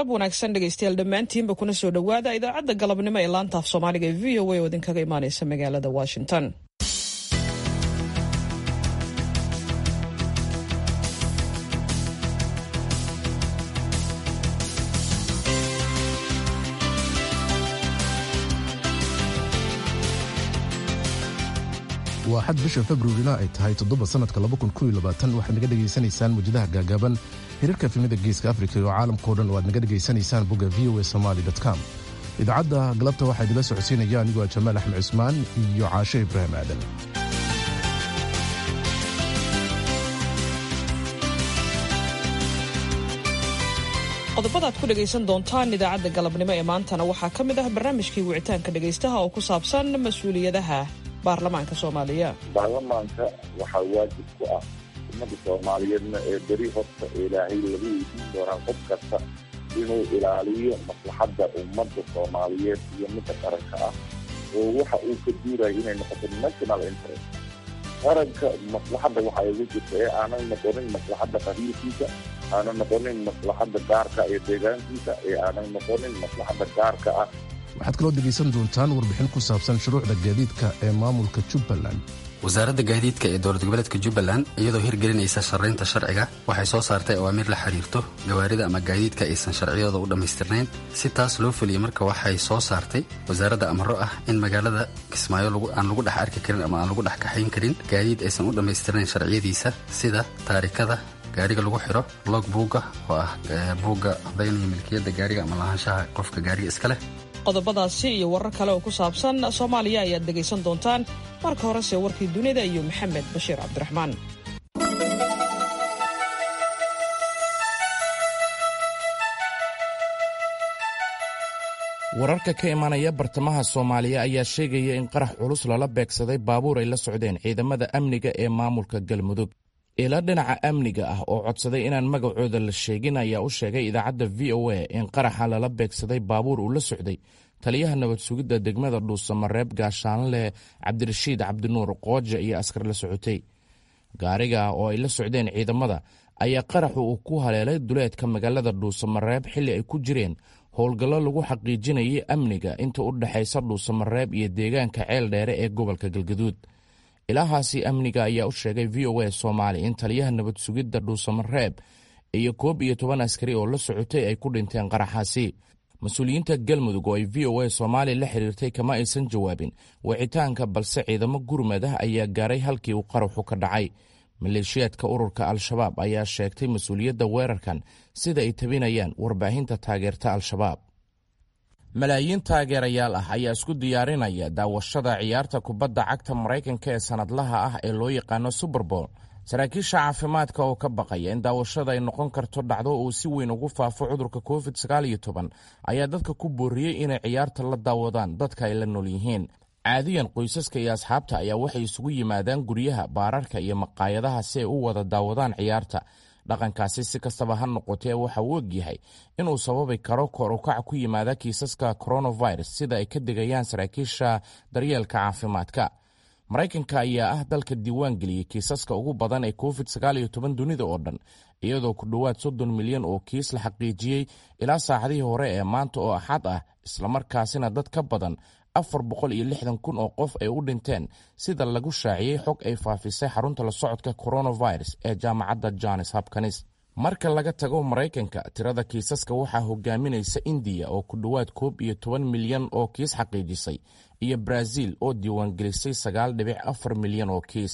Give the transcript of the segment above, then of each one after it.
galab wanaagsan dhegaystayaal dhammaantiinba kuna soo dhowaada idaacadda galabnimo ee laanta af soomaaliga ee v o a oo idinkaga imaaneysa magaalada washington waa xad bisha februarina ay tahay toddoba sanadka waxaad naga dhegaysanaysaan muujadaha gaagaaban hirarka efemada geeska afrika iyo caalamkao dhan oo aad naga dhegaysanaysaan bogga v o a somaly com idaacadda galabta waxaa idinla socodsiinaya anigoo ah jamaal axmed cusmaan iyo caashe ibraahim aadan qodobada aad ku dhegaysan doontaan idaacadda galabnimo ee maantana waxaa ka mid ah barnaamijkii wicitaanka dhegaystaha oo ku saabsan mas-uuliyadaha baarlamaanka soomaaliya baarlamaanka waxaa waajib ku ah ummadda soomaaliyeedna ee beri horta ilaahay lagu weydiin doonaa qof kasta inuu ilaaliyo maslaxadda ummadda soomaaliyeed iyo midda qaranka ah oo waxa uu ka duurayo inay noqoto national interest qaranka maslaxadda waxaa ugu jirta ee aanan noqonin maslaxadda qabiilkiisa aanan noqonin maslaxadda gaarka ee deegaankiisa ee aanan noqonin maslaxadda gaarka ah waxaad kaloo dhegaysan doontaan warbixin ku saabsan shuruucda gaadiidka ee maamulka jubbaland wasaaradda gaadiidka ee dowlad goboleedka jubbaland iyadoo hirgelinaysa sharraynta sharciga waxay soo saartay awaamiir la xiriirto gawaarida ama gaadiidka aysan sharciyadooda u dhammaystirnayn si taas loo fuliya marka waxay soo saartay wasaaradda amaro ah in magaalada kismaayo aan lagu dhex arki karin ama aan lagu dhex kaxayn karin gaadiid aysan u dhammaystirnayn sharciyadiisa sida taarikada gaariga lagu xiro log buugga oo ah buugga codaynaya milkiyadda gaariga ama lahaanshaha qofka gaariga iska leh qodobadaasi iyo warar kale oo ku saabsan soomaaliya ayaad dhegaysan doontaan marka horese warkii dunida iyo maxamed bashiir cabdiraxmaan wararka ka imanaya bartamaha soomaaliya ayaa sheegaya in qarax culus lala beegsaday baabuur ay la socdeen ciidamada amniga ee maamulka galmudug ila dhinaca amniga ah oo codsaday inaan magacooda la sheegin ayaa u sheegay idaacadda v o a in qaraxa lala beegsaday baabuur uu la socday taliyaha nabad sugidda degmada dhuusamareeb gaashaanle cabdirashiid cabdinuur qooja iyo askar la socotay gaariga oo ay la socdeen ciidamada ayaa qaraxu uu ku haleelay duleedka magaalada dhuusamareeb xilli ay ku jireen howlgallo lagu xaqiijinayay amniga inta u dhexaysa dhuusamareeb iyo deegaanka ceel dheere ee gobolka galgaduud ilaahaasi amniga ayaa u sheegay v o a soomaali in taliyaha nabad sugidda dhuusamareeb iyo koob iyo toban askari oo la socotay ay ku dhinteen qaraxaasi mas-uuliyiinta galmudug oo ay v o a soomaali la xiriirtay kama aysan jawaabin wicitaanka balse ciidamo gurmad ah ayaa gaaray halkii uu qaraxu ka dhacay maleeshiyaadka ururka al-shabaab ayaa sheegtay mas-uuliyadda weerarkan sida ay tabinayaan warbaahinta taageerta al-shabaab malaayiin taageerayaal ah ayaa isku diyaarinaya daawashada ciyaarta kubadda cagta maraykanka ee sannadlaha ah ee loo yaqaano suberbowl saraakiisha caafimaadka oo ka baqaya in daawashada ay noqon karto dhacdo uu si weyn ugu faafo cudurka covid ayaa dadka ku booriyey inay ciyaarta la daawadaan dadka ay la nool yihiin caadiyan qoysaska iyo asxaabta ayaa waxay isugu yimaadaan guryaha baararka iyo maqaayadaha si ay u wada daawadaan ciyaarta dhaqankaasi si kastaba ha noqotee waxa uu ogyahay inuu sababi karo kor ukac ku yimaada kiisaska coronavirus sida ay ka digayaan saraakiisha daryeelka caafimaadka maraykanka ayaa ah dalka diiwaan geliyey kiisaska ugu badan ee covid dunida oo dhan iyadoo ku dhowaad soddon milyan oo kiis la xaqiijiyey ilaa saacadihii hore ee maanta oo axad ah islamarkaasina dad ka badan afar boqol iyo lixdan kun oo qof ay u dhinteen sida lagu shaaciyey xog ay faafisay xarunta la socodka coronavirus ee jaamacadda jones hopkins marka laga tago maraykanka tirada kiisaska waxaa hogaaminaysa indiya oo ku dhowaad koob iyo toban milyan oo kiis xaqiijisay iyo brazil oo diiwaangelisay sagaal dhibic afar milyan oo kiis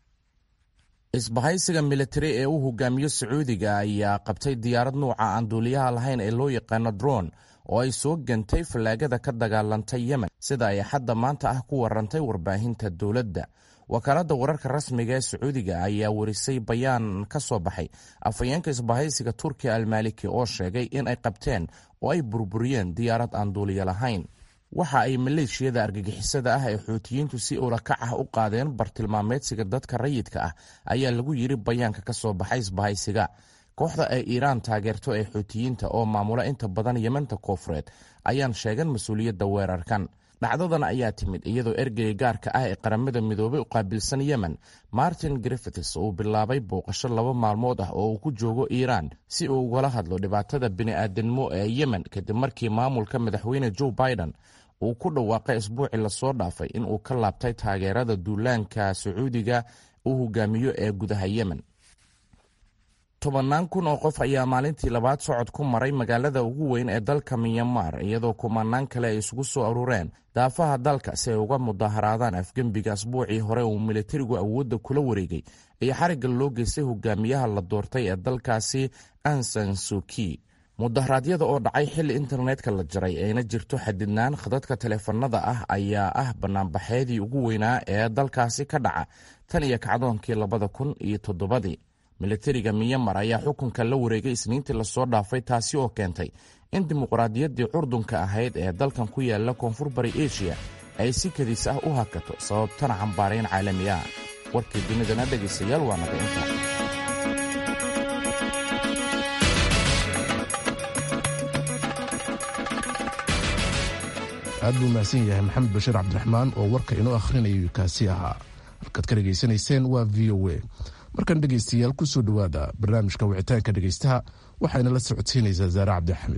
isbahaysiga militari ee uu hogaamiyo sacuudiga ayaa qabtay diyaarad nuuca aan duuliyaha lahayn ee loo yaqaano dron oo ay soo gantay fallaagada ka dagaalantay yemen sida ay xadda maanta ah ku warantay warbaahinta dowladda wakaaladda wararka rasmiga ee sacuudiga ayaa warisay bayaan ka soo baxay afhayeenka isbahaysiga turkiya almaliki oo sheegay in ay qabteen oo ay burburiyeen diyaarad aan duuliya lahayn waxa ay maleeshiyada argagixisada ah ee xuutiyiintu si ulakac ah u qaadeen bartilmaameedsiga dadka rayidka ah ayaa lagu yiri bayaanka ka soo baxay isbahaysiga kooxda ay iiraan taageerto ee xuutiyiinta oo maamula inta badan yementa koofureed ayaan sheegan mas-uuliyadda weerarkan dhacdadan ayaa timid iyadoo ergeyga gaarka ah ee qaramada midoobay u qaabilsan yemen martin griffiths uu bilaabay booqasho laba maalmood ah oo uu ku joogo iiraan si uu ugala hadlo dhibaatada bini'aadanimo ee yemen kadib markii maamulka madaxweyne joe biden uu ku dhawaaqay isbuucii lasoo dhaafay in uu ka laabtay taageerada duulaanka sacuudiga uu hogaamiyo ee gudaha yemen tobannaan kun oo qof ayaa maalintii labaad socod ku maray magaalada ugu weyn ee dalka miyanmar iyadoo kumanaan kale ay isugu soo aruureen daafaha dalka si ay uga mudaharaadaan afgembiga asbuucii hore uu militarigu awoodda kula wareegay iyo xarigga loo geystay hogaamiyaha la doortay ee dalkaasi ansan suki mudaharaadyada oo dhacay xilli internetka la jaray ayna jirto xadidnaan khadadka taleefanada ah ayaa ah banaanbaxeedii ugu weynaa ee dalkaasi ka dhaca tan iyo kacdoonkii labada kun iyo toddobadii militariga miyamar ayaa xukunka la wareegay isniintii lasoo dhaafay taasi oo keentay in dimuqraadiyaddii curdunka ahayd ee dalkan ku yaala koonfur bari eshiya ay si kadiis ah u hakato sababtana cambaarayn caalami ah warkii dunidana dhegaystayaal waa naga inta aad buu mahadsan yahay maxamed bashiir cabdiraxmaan oo warka inoo akhrinayay kaasi ahaa halkaad ka dhegaysanayseen waa v o a markan dhegaystayaal ku soo dhowaada barnaamijka wicitaanka dhegaystaha waxayna la socodsiinaysaa zaare cabdixamed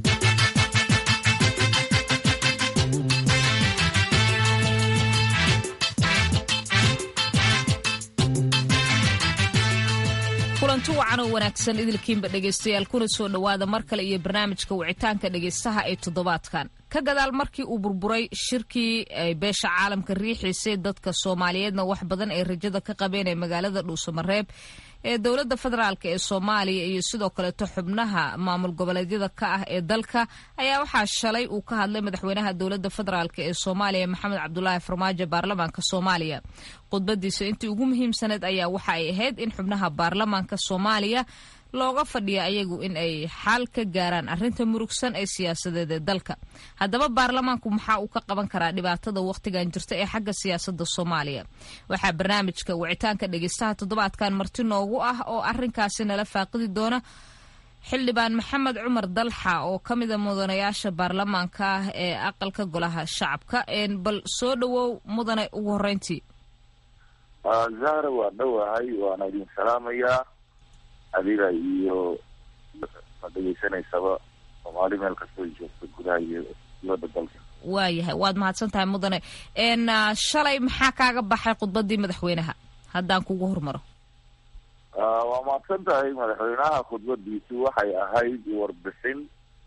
kulanti wacan oo wanaagsan idilkiinba dhegaystayaal kuna soo dhowaada mar kale iyo barnaamijka wicitaanka dhegaystaha ee toddobaadkan ka gadaal markii uu burburay shirkii ay beesha caalamka riixiisay dadka soomaaliyeedna wax badan ay rajada ka qabeen ee magaalada dhuusamareeb ee dowladda federaalk ee soomaaliya iyo sidoo kaleeto xubnaha maamul goboleedyada ka ah ee dalka ayaa waxaa shalay uu ka hadlay madaxweynaha dowladda federaalk ee soomaaliya maxamed cabdulaahi farmaajo baarlamaanka soomaaliya khudbadiisa intii ugu muhiimsaneed ayaa waxa ay ahayd in xubnaha baarlamaanka soomaaliya looga fadhiya ayagu in ay xal ka gaaraan arrinta murugsan ee siyaasadeed ee dalka haddaba baarlamaanku maxaa uu ka qaban karaa dhibaatada wakhtigan jirta ee xagga siyaasada soomaaliya waxaa barnaamijka wicitaanka dhegeystaha toddobaadkan marti noogu ah oo arinkaasi nala faaqidi doona xildhibaan maxamed cumar dalxa oo ka mida mudanayaasha baarlamaanka ah ee aqalka golaha shacabka bal soo dhowow mudane ugu horeyntii zahra waa dhowahay waana idin salaamayaa adiga iyo ma dhegeysanaysaba soomaali meel kastoo joogto gudaha iyo dibadda dalka waayahay waad mahadsan tahay mudane n shalay maxaa kaaga baxay khudbadii madaxweynaha haddaan kugu hormaro waa mahadsan tahay madaxweynaha khudbadiisu waxay ahayd warbixin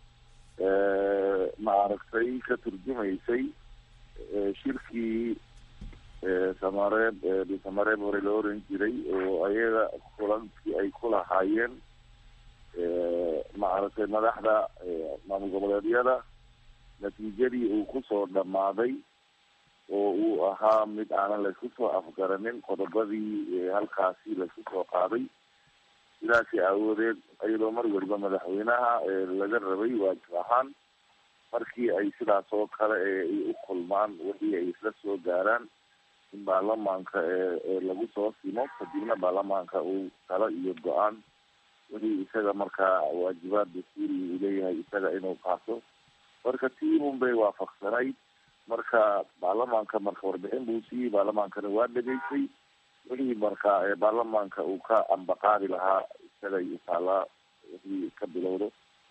maaragtay ka turjumaysay shirkii samareeb samareeb hore la oran jiray oo ayaga kulankii ay ku lahaayeen maaragtay madaxda maamul goboleedyada natiijadii uu kusoo dhammaaday oo uu ahaa mid aanan laysku soo afgaranin qodobadii halkaasi laysku soo qaaday sidaasi aawadeed iyadoo mar weliba madaxweynaha laga rabay waajib ahaan markii ay sidaas oo kale ay u kulmaan wixii ay isla soo gaaraan in baarlamaanka ee lagu soo simo kadibna baarlamaanka uu talo iyo go-aan wixii isaga markaa waajibaad dastuuriga uu leeyahay isaga inuu qaato marka tiimun bay waafaqsanayd marka baarlamaanka marka warbixin buu siiyey baarlamaankana waa dhegaysay wixii marka baarlamaanka uu ka ambaqaadi lahaa isaga iyo taalaa wixii ka bilowdo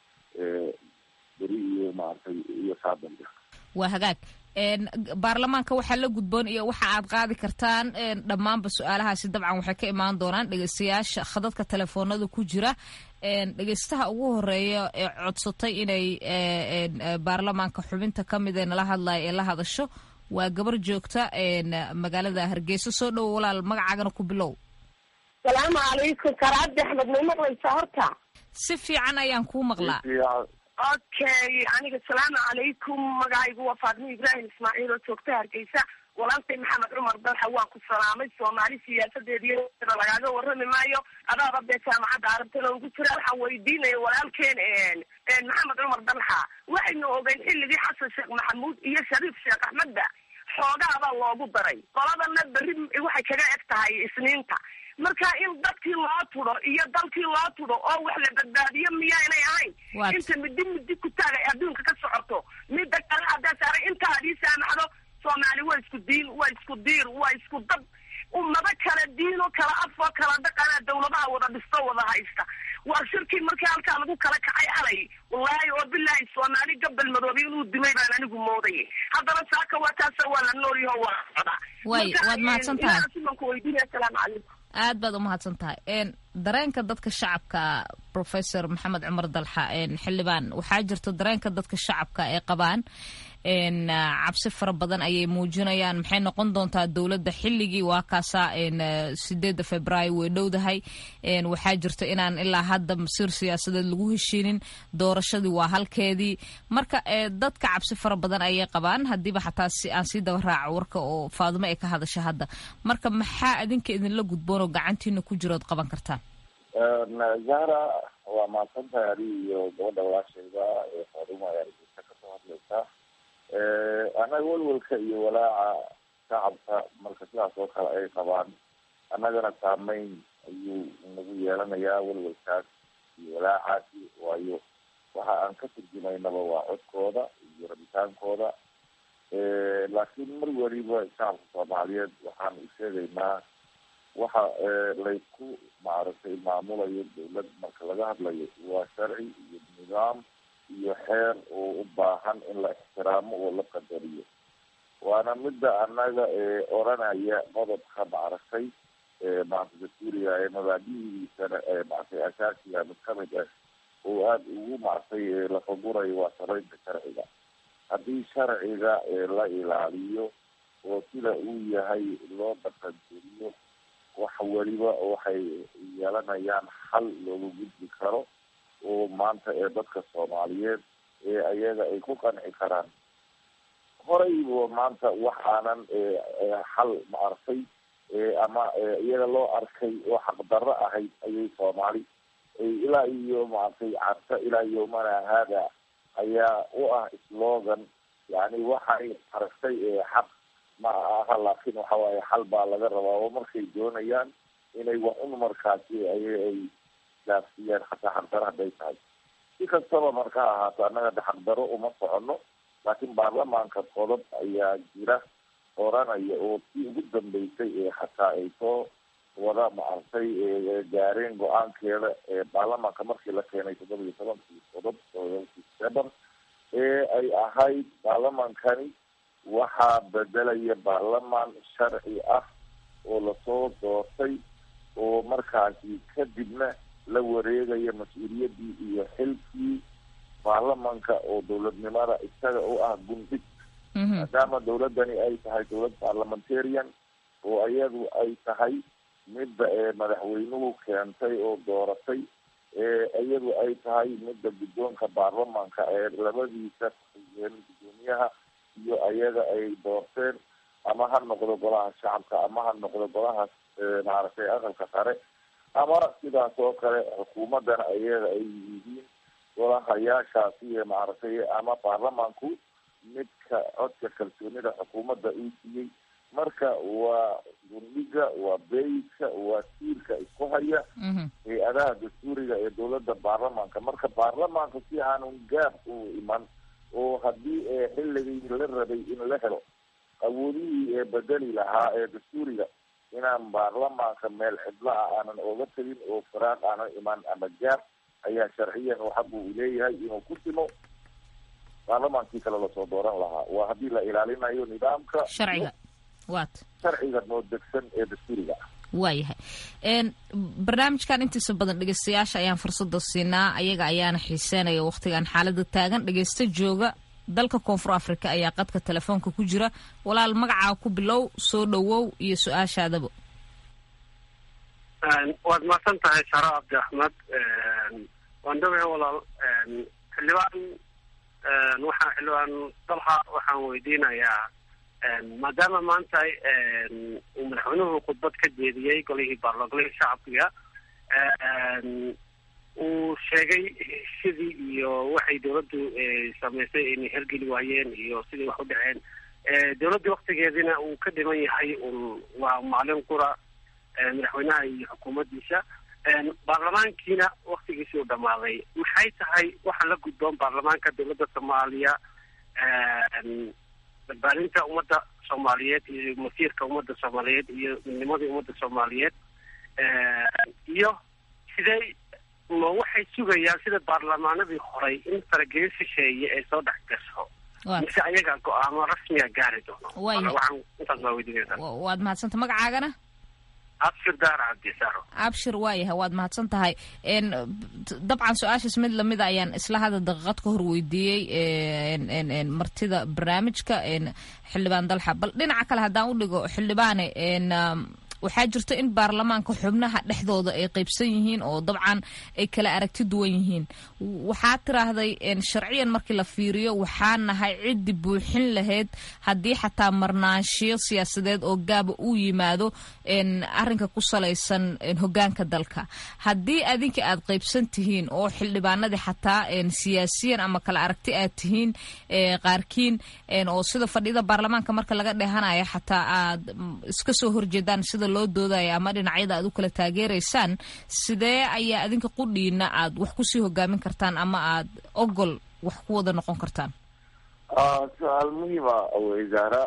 beri iyo maaragtay iyo saadambe waa hagaag baarlamaanka waxaa la gudboon iyo waxa aad qaadi kartaan dhammaanba su-aalahaasi dabcan waxay ka imaan doonaan dhegeystayaasha khadadka telefoonada ku jira dhegeystaha ugu horeeya ee codsatay inay baarlamaanka xubinta ka mid ee nala hadlaya ee la hadasho waa gabar joogta magaalada hargeysa soo dhowo walaal magacaagana ku bilow salaamu calaykum karaadi axmed may maqlaysaa horta si fiican ayaan kuu maqlaa okay aniga salaamu calaykum magacaygu waa faadimo ibraahim ismaaciil oo joogta hargeysa walaalkay maxamed cumar dalxa waan ku salaamay soomaali siyaasadeediy lagaaga warrami maayo adaaba dee jaamacadda arabtana ugu jira waxaan weydiinaya walaalkeen maxamed cumar dalxa waxaynu ogeyn xilligii xasan sheekh maxamuud iyo shariif sheekh axmedba xoogaabaa loogu daray qoladana berri waxay kaga eg tahay isniinta marka in dadkii loo tudo iyo dalkii loo tudo oo wax la badbaadiyo miyaanay ahayn inta midi midi ku taagay adduunka ka socoto mida kale haddaa saaray inta hadiisa saamaxdo soomaali waa isku diin waa isku diir waa isku dad ummado kala diino kala afo kala dhaqana dawladaha wada dhisto wada haysta waa shirkii markii halkaa lagu kala kacay alay wallaahi oo bilaahi soomaali gabal madoobe inuu dimay baan anigu moodayay haddana saaka waa taasa waa la noolyaho waa socdaa way waad mahadsan tahay simanku weydiinaya asalaamu calaykum aad baad umahadsan tahay dareenka dadka shacabka professor maxamed cumar dalxa xildhibaan waxaa jirto dareenka dadka shacabka ay qabaan cabsi fara badan ayay muujinayaan maxay noqon doontaa dowladda xilligii waa kaasa sideedda februaayo way dhowdahay waxaa jirto inaan ilaa hadda masiir siyaasadeed lagu heshiinin doorashadii waa halkeedii marka dadka cabsi fara badan ayay qabaan hadiiba xataa si aan sii daba raaco warka oo faadumo ay ka hadasha hadda marka maxaa adinka idinla gudboon oo gacantiina ku jirood qaban kartaan zahra waa mahadsantahay adig iyo gabadha walaashayda ee faadumo ayaa rgeysa kasoo hadlaysaa annaga welwelka iyo walaaca shacabka marka sidaas oo kale ay qabaan annagana saameyn ayuu nagu yeelanayaa welwelkaas iyo walaacaasi waayo waxa aan ka turjumaynaba waa codkooda iyo rabitaankooda laakiin mar weliba shacabka soomaaliyeed waxaan u sheegaynaa waxa laysku maaragtay maamulayo dawlad marka laga hadlayo waa sharci iyo nidaam iyo xeer oo u baahan in la ixtiraamo oo la qadariyo waana midda annaga oranaya qodobka maaragtay maarata dastuuriga ee mabaadihiisana maaragtay asaasiga mid kamid ah oo aada ugu maaragtay lafagurayo waa saraynta sharciga haddii sharciga la ilaaliyo oo sida uu yahay loo dhaqangeliyo wax weliba waxay yeelanayaan xal looga gudbi karo oo maanta ee dadka soomaaliyeed ee ayaga ay ku qanci karaan horeyba maanta wax aanan xal maaragtay ama iyaga loo arkay oo xaqdarro ahayd ayay soomaali ilaa iyo maaragtay carta ilaa yomana haada ayaa u ah slogan yani waxay aragtay xaq ma aha laakin waxa waaye xal baa laga rabaa oo markay doonayaan inay wax un markaasi ay ay gaafsiiyaan xataa xaqdaro hadday tahay si kastaba marka ahaato annaga de xaqdaro uma socono laakiin baarlamaanka qodob ayaa jira oranaya oo tii ugu dambeysay ee xataa ay soo wada maaragtay gaareen go-aankeeda ee baarlamaanka markii la keenay toddoba iyo tobankii qodob seban ee ay ahayd baarlamaankani waxaa bedelaya baarlamaan sharci ah oo lasoo doortay oo markaasi kadibna la wareegaya mas-uuliyaddii iyo xilkii baarlamanka oo dowladnimada isaga u ah gundhig maadaama dowladdani ay tahay dowlad parliamentarian oo iyadu ay tahay midda madaxweynuhu keentay oo dooratay iyadu ay tahay midda guddoonka baarlamanka ee labadiisa guddoomiyaha iyo ayaga ay doorteen ama ha noqdo golaha shacabka ama ha noqdo golaha maaragtay aqalka sare ama sidaas oo kale xukuumaddana ayaga ay yihiin golahayaashaasi maaragtay ama baarlamanku midka codka kalsoonida xukuumadda uu siiyey marka waa gundhiga waa beyiska waa tiirka isku haya hay-adaha dastuuriga ee dowladda baarlamanka marka baarlamaanka si aanun gaab u iman oo haddii xilligii la rabay in la helo awoodihii ee bedeli lahaa ee dastuuriga inaan baarlamaanka meel cidla ah aanan oga tegin oo faraaq aanan iman ama gaab ayaa sharciyan oo xaq uu leeyahay inuu ku simo baarlamaankii kale lasoo dooran lahaa waa haddii la ilaalinayo nidaamka sharciga wat sharciga noo degsan ee dastuuriga ah waayahay barnaamijkan intiisa badan dhegeystayaasha ayaan fursada siinaa ayaga ayaana xiiseenaya waqtigan xaalada taagan dhegeysta jooga dalka koonfur africa ayaa qadka telefoonka ku jira walaal magacaa ku bilow soo dhowow iyo su-aashaadaba waad mahadsan tahay saro cabdi axmed waan dhawahay walaal xildhibaan waxaa xildhibaan dalxa waxaan weydiinayaa maadaama maanta uu madaxweynuhu khudbad ka jeediyey golihii baarlogolihii shacabkiga uu sheegay sidii iyo waxay dawladdu samaysay inay hergeli waayeen iyo sidii wax u dhaceen dawladdii waktigeediina uu ka dhiman yahay un waa maalin qura madaxweynaha iyo xukuumaddiisa baarlamaankiina waktigiisii u dhamaaday maxay tahay waxa la gudboon baarlamaanka dowladda soomaaliya badbaadinta ummadda soomaaliyeed iyo masiirka ummadda soomaaliyeed iyo midnimadii ummadda soomaaliyeed iyo sidee ma waxay sugayaan sida baarlamaanadii horey in faragelin shisheeye ay soo dhex gasho mise ayagaa go-aamo rasmiga gaari doono waxaan intaas baa weydiinaysaa waad mahadsanta magacaagana abshir daar cabdisaaro abshir waayahay waad mahadsan tahay dabcan su-aashaas mid lamida ayaan isla hada daqiiqad ka hor weydiiyey martida barnaamijka xildhibaan dalxa bal dhinaca kale haddaan u dhigo xildhibaane waxaa jirto in baarlamaanka xubnaha dhexdooda ay qaybsan yihiin oo dabcan ay kala aragti duwan yihiin waxaa tiraahday sharciyan markii la fiiriyo waxaa nahay ciddi buuxin lahayd haddii xataa marnaanshiyo siyaasadeed oo gaaba uu yimaado arinka ku salaysan hogaanka dalka haddii adinka aad qaybsan tihiin oo xildhibaanadii xataa siyaasiyan ama kala aragti aad tihiin qaarkiin oo sida fadhida baarlamaanka marka laga dheehanayo xataa aad iska soo horjeedaan sida loo doodaya ama dhinacyada aad u kala taageeraysaan sidee ayaa adinka qudhiina aad wax kusii hogaamin kartaan ama aad ogol wax ku wada noqon kartaan su-aal muhiima wasaara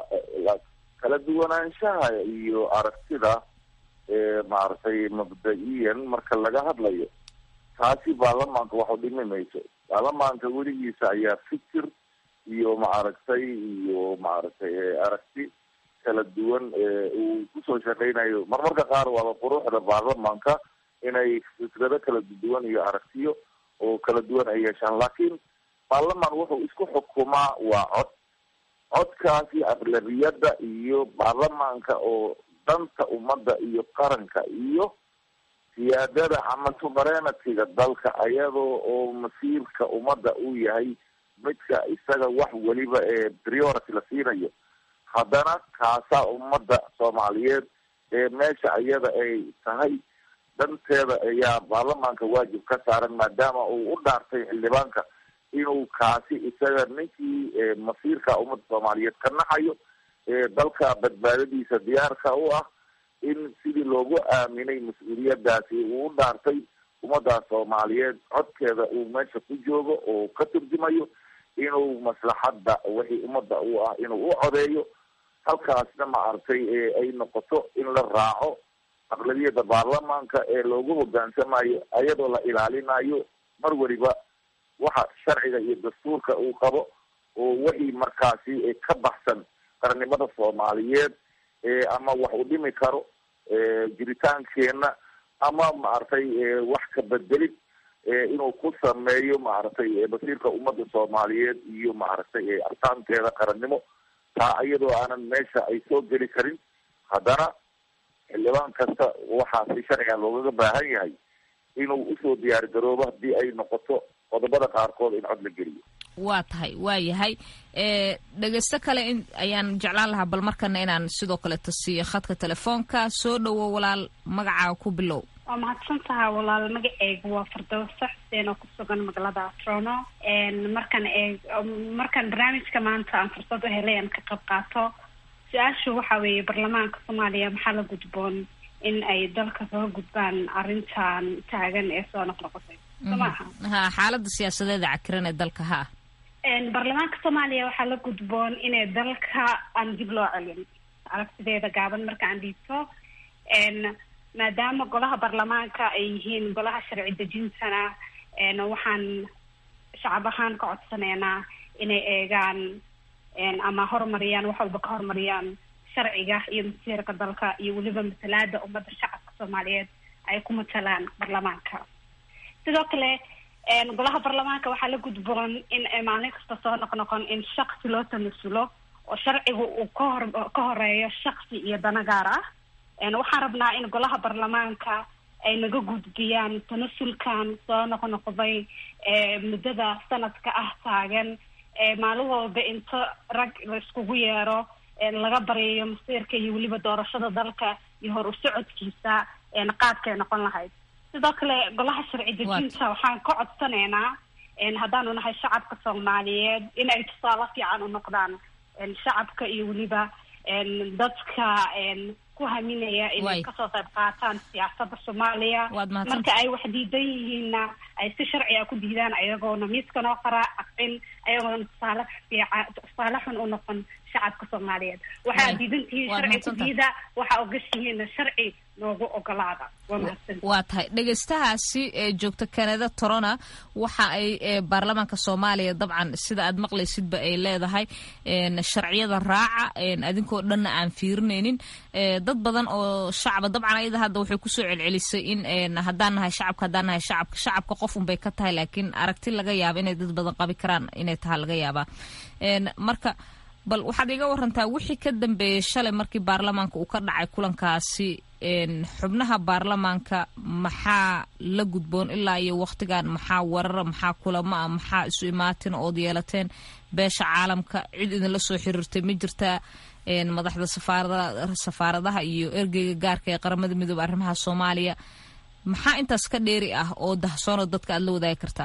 kala duwanaanshaha iyo aragtida maaragtay mabda-iyan marka laga hadlayo taasi baarlamaanka wax u dhimi mayso baarlamaanka weligiisa ayaa fikir iyo maaragtay iyo maaragtay aragti kala duwan uu kusoo shaqeynayo marmarka qaar waaba quruxda baarlamaanka inay fikrado kala duwan iyo aragtiyo oo kala duwan ay yeeshaan laakiin baarlamaan wuxuu isku xukumaa waa cod codkaasi aqlabiyadda iyo baarlamaanka oo danta ummadda iyo qaranka iyo siyaadada ama suverenatiga dalka ayadoo oo masiirka ummadda uu yahay midka isaga wax weliba ee priority la siinayo haddana kaasaa ummadda soomaaliyeed ee meesha iyada ay tahay danteeda ayaa baarlamaanka waajib ka saaran maadaama uu u dhaartay xildhibaanka inuu kaasi isaga ninkii masiirka ummadda soomaaliyeed ka naxayo dalka badbaadadiisa diyaarka u ah in sidii loogu aaminay mas-uuliyadaasi uu u dhaartay ummaddaas soomaaliyeed codkeeda uu meesha ku joogo oo ka turjumayo inuu maslaxadda wixii ummadda u ah inuu u codeeyo halkaasna maaragtay ay noqoto in la raaco aqlabiyada baarlamaanka ee loogu hogaansamayo ayadoo la ilaalinayo mar weliba waxa sharciga iyo dastuurka uu qabo oo wixii markaasi ka baxsan qarannimada soomaaliyeed ama wax u dhimi karo jiritaankeena ama maaragtay wax ka bedelid inuu ku sameeyo maaragtay masiirka ummadda soomaaliyeed iyo maaragtay artaanteeda qarannimo taa iyadoo aanan meesha ay soo geli karin haddana xildhibaan kasta waxaasi sharciga loogaga baahan yahay inuu usoo diyaar garoobo haddii ay noqoto qodobada qaarkood in cod la geliyo waa tahay waa yahay dhegeysto kale in ayaan jeclaan lahaa bal markana inaan sidoo kaleeta siiyo khadka telefoonka soo dhowo walaal magacaaga ku bilow waa mahadsan taha walaal magaceyga waa fardowsa xuseen oo kusugan magaalada atrono markaan eeg markaan barnaamijka maanta aan fursad u helay aan ka qayb qaato su-aashu waxa weeye baarlamaanka soomaaliya maxaa la gudboon in ay dalka kaga gudbaan arrintan taagan ee soo noqnoqotay soo maaha ha xaalada siyaasadeeda cakiran ee dalka ha baarlamaanka soomaaliya waxaa la gudboon inay dalka aan dib loo celin aragtideeda gaaban marka aan dhiibto maadaama golaha baarlamaanka ay yihiin golaha sharci dejintana waxaan shacab ahaan ka codsaneynaa inay eegaan ama horumariyaan wax walba ka horumariyaan sharciga iyo masiirka dalka iyo weliba matalaada ummadda shacabka soomaaliyeed ay ku matalaan baarlamaanka sidoo kale golaha baarlamaanka waxaa la gudboon in maalin kasta soo noqnoqon in shaksi loo tanasulo oo sharciga uu kahor ka horeeyo shaksi iyo dana gaar ah waxaan rabnaa in golaha baarlamaanka ay naga gudbiyaan tanasulkan soo noqnoqday muddada sanadka ah taagan maalin walba inta rag la iskugu yeero laga baryayo masiirka iyo weliba doorashada dalka iyo hor u socodkiisa qaadkay noqon lahayd sidoo kale golaha sharci dejinta waxaan ka codsaneynaa haddaanu nahay shacabka soomaaliyeed in ay tusaale fiican u noqdaan shacabka iyo weliba dadka ku haminaya inay kasoo qayb qaataan siyaasada soomaaliya marka ay wax diidan yihiinna ay si sharciga ku diidaan ayagoona miiska noo qaraa aqcin ayagoona tusaale fiica tusaale xun u noqon shacabka soomaaliyeed waxaa diidan tihiin sharci ku diida waxaa ogashihiin sharci noogu ogolaada waa mahadsan waa tahay dhegeystahaasi ee joogta kanada torona waxa ay baarlamaanka soomaaliya dabcan sida aad maqlaysidba ay leedahay sharciyada raaca adinkoo dhanna aan fiirinaynin dad badan oo shacaba dabcan ayada hadda waxay kusoo celcelisay in haddaan nahay shacabka haddaan nahay shacabka shacabka qof unbay ka tahay laakiin aragti laga yaaba inay dad badan qabi karaan inay tahay laga yaabaa marka bal waxaad iga warantaa wixii ka dambeeyey shalay markii baarlamaanka uu ka dhacay kulankaasi xubnaha baarlamaanka maxaa la gudboon ilaa iyo waktigan maxaa warara maxaa kulamo ah maxaa isu imaatin ood yeelateen beesha caalamka cid idinla soo xiriirtay ma jirtaa madaxda safaarada safaaradaha iyo ergeyga gaarka ee qaramada midoobe arrimaha soomaaliya maxaa intaas ka dheeri ah oo dahsoonoo dadka aad la wadaagi kartaa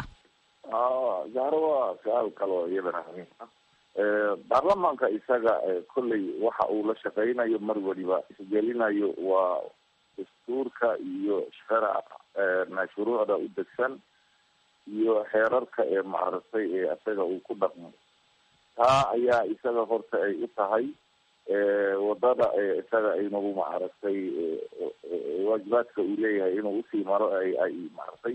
zahro waa su-aal kaloo iyadana muhiim ah baarlamaanka isaga kolley waxa uu la shaqeynayo mar waliba isgelinayo waa dastuurka iyo sharac shuruucda u degsan iyo xeerarka ee maaragtay ee isaga uu ku dhaqmo taa ayaa isaga horta ay u tahay wadada isaga inagu maaragtay waajibaadka uu leeyahay inuu usii maro ay ay maaragtay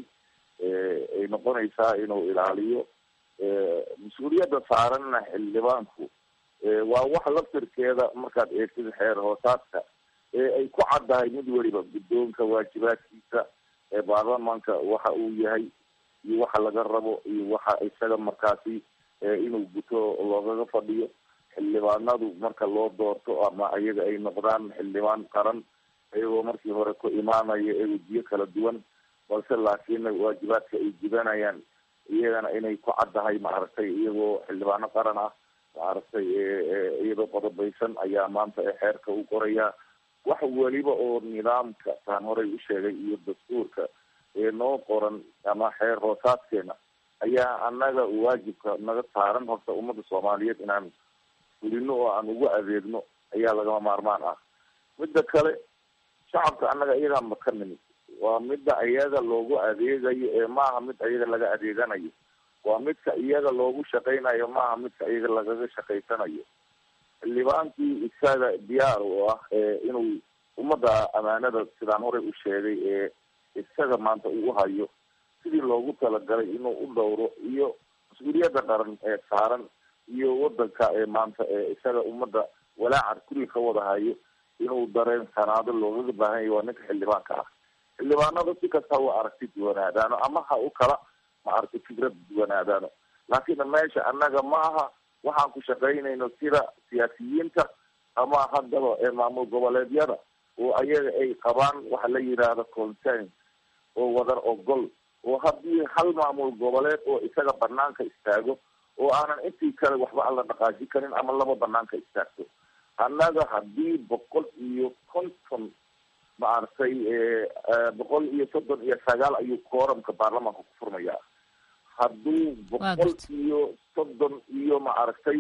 ay noqonaysaa inuu ilaaliyo mas-uuliyadda saaranna xildhibaanku waa wax laftirkeeda markaad eegtid xeer hoosaadka ee ay ku caddahay mid weliba guddoonka waajibaadkiisa ee baarlamaanka waxa uu yahay iyo waxa laga rabo iyo waxa isaga markaasi inuu guto loogaga fadhiyo xildhibaanadu marka loo doorto ama ayaga ay noqdaan xildhibaan qaran iyagoo markii hore ku imaanaya ee wejiyo kala duwan balse laakiin waajibaadka ay gudanayaan iyagana inay ku caddahay maaragtay iyagoo xildhibaano qaran ah maaragtay iyadoo qodobaysan ayaa maanta xeerka u qorayaa wax weliba oo nidaamka taan horey u sheegay iyo dastuurka ee noo qoran ama xeer hoosaadkeena ayaa annaga waajibka naga saaran horta ummadda soomaaliyeed inaan fulino oo aan ugu adeegno ayaa lagama maarmaan ah midda kale shacabka annaga iyagaa maka nimid waa midda iyaga loogu adeegayo ee maaha mid iyaga laga adeeganayo waa midka iyaga loogu shaqaynayo maaha midka iyaga lagaga shaqaysanayo xildhibaankii isaga diyaar u ah inuu ummadda amaanada sidaan horey u sheegay ee isaga maanta uu hayo sidii loogu talagalay inuu u dhowro iyo mas-uuliyadda qaran ee saaran iyo wadanka ee maanta ee isaga ummadda walaacar kulli ka wada hayo inuu dareen sanaado loogaga baahan yahy waa ninka xildhibaanka ah xildhibaanada si kasta wa aragti duwanaadaano ama ha u kala ma aragti fikrad duwanaadaano laakiin meesha annaga ma aha waxaan ku shaqaynayno sida siyaasiyiinta ama haddaba ee maamul goboleedyada oo ayaga ay qabaan waxa la yidhaahdo concern oo wadar ogol oo haddii hal maamul goboleed oo isaga banaanka istaago oo aanan intii kale waxba aan la dhaqaaji karin ama laba banaanka istaagto annaga haddii boqol iyo konton maaragtay boqol iyo soddon iyo sagaal ayuu kooramka baarlamaanka ku furmayaa hadduu boqol iyo soddon iyo maaragtay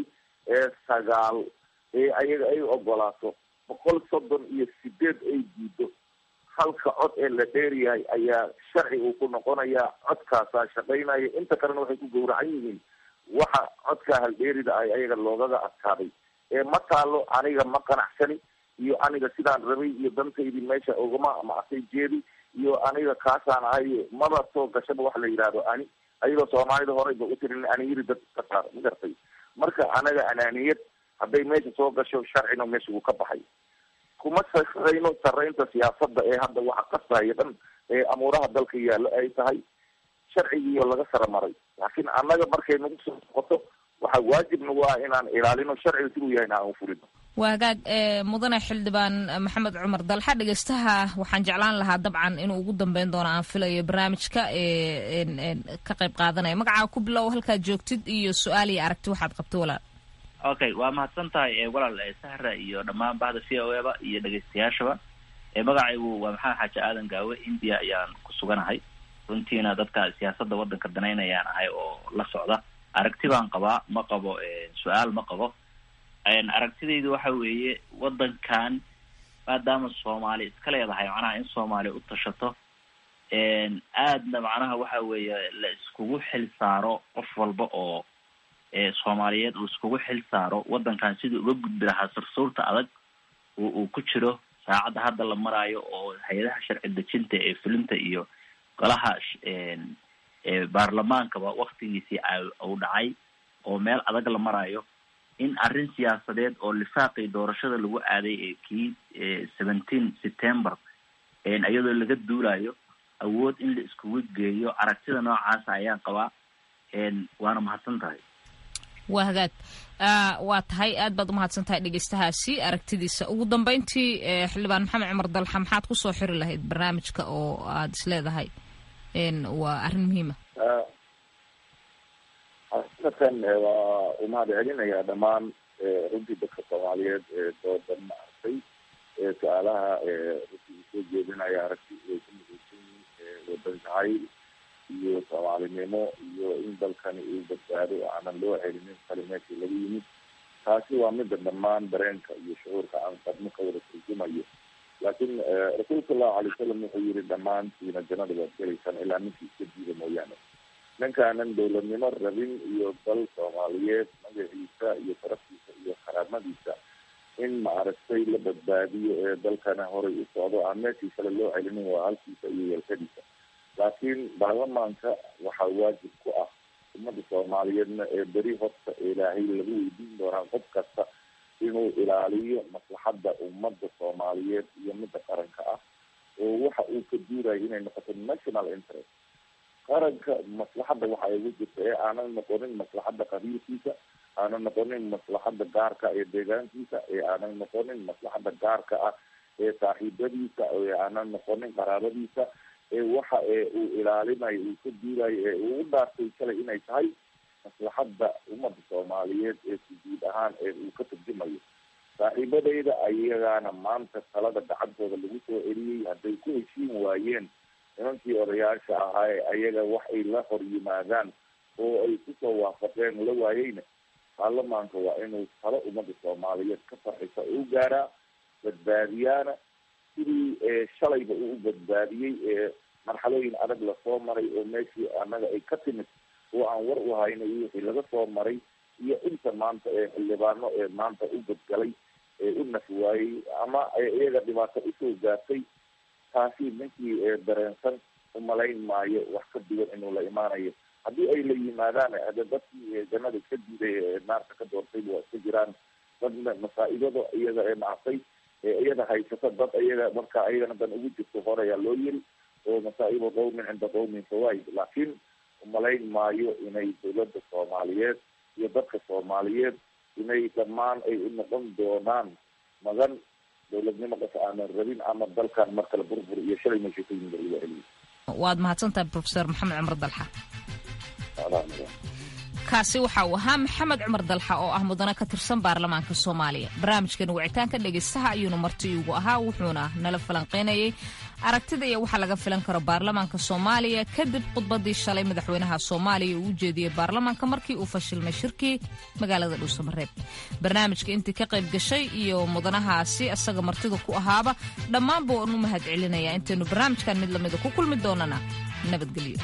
sagaal ee ayaga ay ogolaato boqol soddon iyo sideed ay diido halka cod ee la dheeryahay ayaa sharci uu ku noqonayaa codkaasaa shaqaynaya inta kalena waxay ku gawracan yihiin waxa codkaa haldheerida ay ayaga loogaga adkaaday ee ma taalo aniga ma qanacsani iyo aniga sidaan rabay iyo dantaydii meesha ogama maasay jeedi iyo aniga kaasaan ahay maba soo gashaba waxa la yidhaahdo ani ayadoo soomaalida horeyba u tirin aniyiri dad ka saar ma gartay marka anaga anaaniyad hadday meesha soo gasho sharcina meesha wuu ka baxay kuma sarayno saraynta siyaasada ee hadda waxa qasaya dhan ee amuuraha dalka yaallo ay tahay sharcigiiyo laga sara maray laakiin annaga markay nagu soo noqoto waxaa waajibna waa inaan ilaalino sharciga siduu yahay in aan ufulino waa hagaag mudane xildhibaan maxamed cumar dalxa dhegeystaha waxaan jeclaan lahaa dabcan inuu ugu dambeyn doono aan filayo barnaamijka ka qayb qaadanaya magacaa ku bilow halkaad joogtid iyo su-aal iyo aragti waxaad qabto walaal okay waa mahadsan tahay walaal sahra iyo dhammaan bahda c o eba iyo dhegeystayaashaba magacaygu waa maxamed xaaji aadan gaawe india ayaan ku suganahay runtiina dadka siyaasadda waddanka danaynayaan ahay oo la socda aragti baan qabaa ma qabo su-aal ma qabo aragtidaydu waxa weeye waddankan maadaama soomaali iska leedahay macnaha in soomaaliya u tashato aadna macnaha waxa weeye la iskugu xil saaro qof walba oo soomaaliyeed uu iskugu xil saaro waddankan sidii uga gudbi lahaa sursuurta adag uu ku jiro saacadda hadda la maraayo oo hay-adaha sharci dejinta ee fulinta iyo golaha baarlamaankaba waktigiisii uu dhacay oo meel adag la maraayo in arrin siyaasadeed oo lifaaqii doorashada lagu aaday ee kii seventeen september iyadoo laga duulayo awood in la iskugu geeyo aragtida noocaasa ayaan qabaa waana mahadsan tahay waa hagaag waa tahay aad baad umahadsan tahay dhegeystahaasi aragtidiisa ugu dambeyntii xildhibaan maxamed cumar dalxa maxaad kusoo xiri lahayd barnaamijka oo aada is leedahay waa arrin muhiima xaqiiqatan waa umahad celinayaa dhammaan runtii dadka soomaaliyeed ee doodan maaragtay su-aalaha runtii usoo jeedinaya aragti way ku midaysan yihiin wadan jacayl iyo soomaalinimo iyo in dalkani uu badbaado aanan loo celinin kali meeshii laga yimid taasi waa mida dhammaan dareenka iyo shucuurka aan qadmo ka wada turjumayo laakiin rasuulka allahu alay wasalam wuxuu yihi dhammaantiina jannada waad gelaysaan ilaa ninkii iska diida mooyaane ninkaanan dowladnimo rabin iyo dal soomaaliyeed magaciisa iyo sharaftiisa iyo karaamadiisa in maaragtay la badbaadiyo ee dalkana horay u socdo aan meeshii kale loo celinin waa halkiisa iyo yeelkadiisa laakiin baarlamaanka waxaa waajib ku ah ummada soomaaliyeedna ee beri horta ilaahay lagu weydiin doonaa qof kasta inuu ilaaliyo maslaxadda ummada soomaaliyeed iyo midda qaranka ah oo waxa uu ka duurayo inay noqoto national interest qaranka maslaxadda waxa ay ugu jirta ee aanan noqonin maslaxadda qabiilkiisa aanan noqonin maslaxadda gaarka ee deegaankiisa ee aanan noqonin maslaxadda gaarka ah ee saaxiibadiisa ee aanan noqonin qaraabadiisa ee waxa ee uu ilaalinayo uu ka duurayo ee uu u dhaartay kale inay tahay maslaxadda ummadda soomaaliyeed ee sujuud ahaan ee uu ka turjumayo saaxiibadayda ayagaana maanta talada gacantooda lagu soo celiyey hadday ku heshiin waayeen nimankii odayaasha ahaa ee ayaga wax ay la hor yimaadaan oo ay kusoo waafaqeen la waayeyna baarlamaanka waa inuu talo ummadda soomaaliyeed ka farxisa u gaaraa badbaadiyaana sidii shalayba uu badbaadiyey ee marxalooyin adag lasoo maray oo meeshii annaga ay ka timid oo aan war u hayno iyo wixii laga soo maray iyo inta maanta ee xildhibaano ee maanta u badgalay ee u naf waayey ama iyaga dhibaato usoo gaartay taasi ninkii dareensan umalayn maayo wax ka duwan inuu la imaanayo haddii ay la yimaadaan hade dadkii jannada iska diiday ee naarka ka doortayba waa iska jiraan dad masaa-ibada iyaga ee nactay iyada haysata dad iyaga marka iyagana dan ugu jirto horeyaa loo yiri oo masaa'ibu qawmin cinda qawmin fawaid laakiin umalayn maayo inay dawladda soomaaliyeed iyo dadka soomaaliyeed inay dhammaan ay u noqon doonaan magan dowladnimo qas aanan rabin ama dalkan mar kale burbur iyo shalay meesha ka yimid lagu celiyo waad mahadsantahay profesor maxamed cumar dalxa kaasi waxa uu ahaa maxamed cumar dalxa oo ah mudane ka tirsan baarlamaanka soomaaliya barnaamijkan wicitaanka dhegaystaha ayuuna marti iigu ahaa wuxuuna nala falanqeynayay aragtida iyo waxa laga filan karo baarlamaanka soomaaliya kadib khudbadii shalay madaxweynaha soomaaliya uu u jeediyey baarlamaanka markii uu fashilmay shirkii magaalada dhuusamareeb barnaamijka intii ka qayb gashay iyo mudanahaasi asaga martida ku ahaaba dhammaanba waan u mahad celinaya intaynu barnaamijkan mid lamida ku kulmi doonana nabadgelyo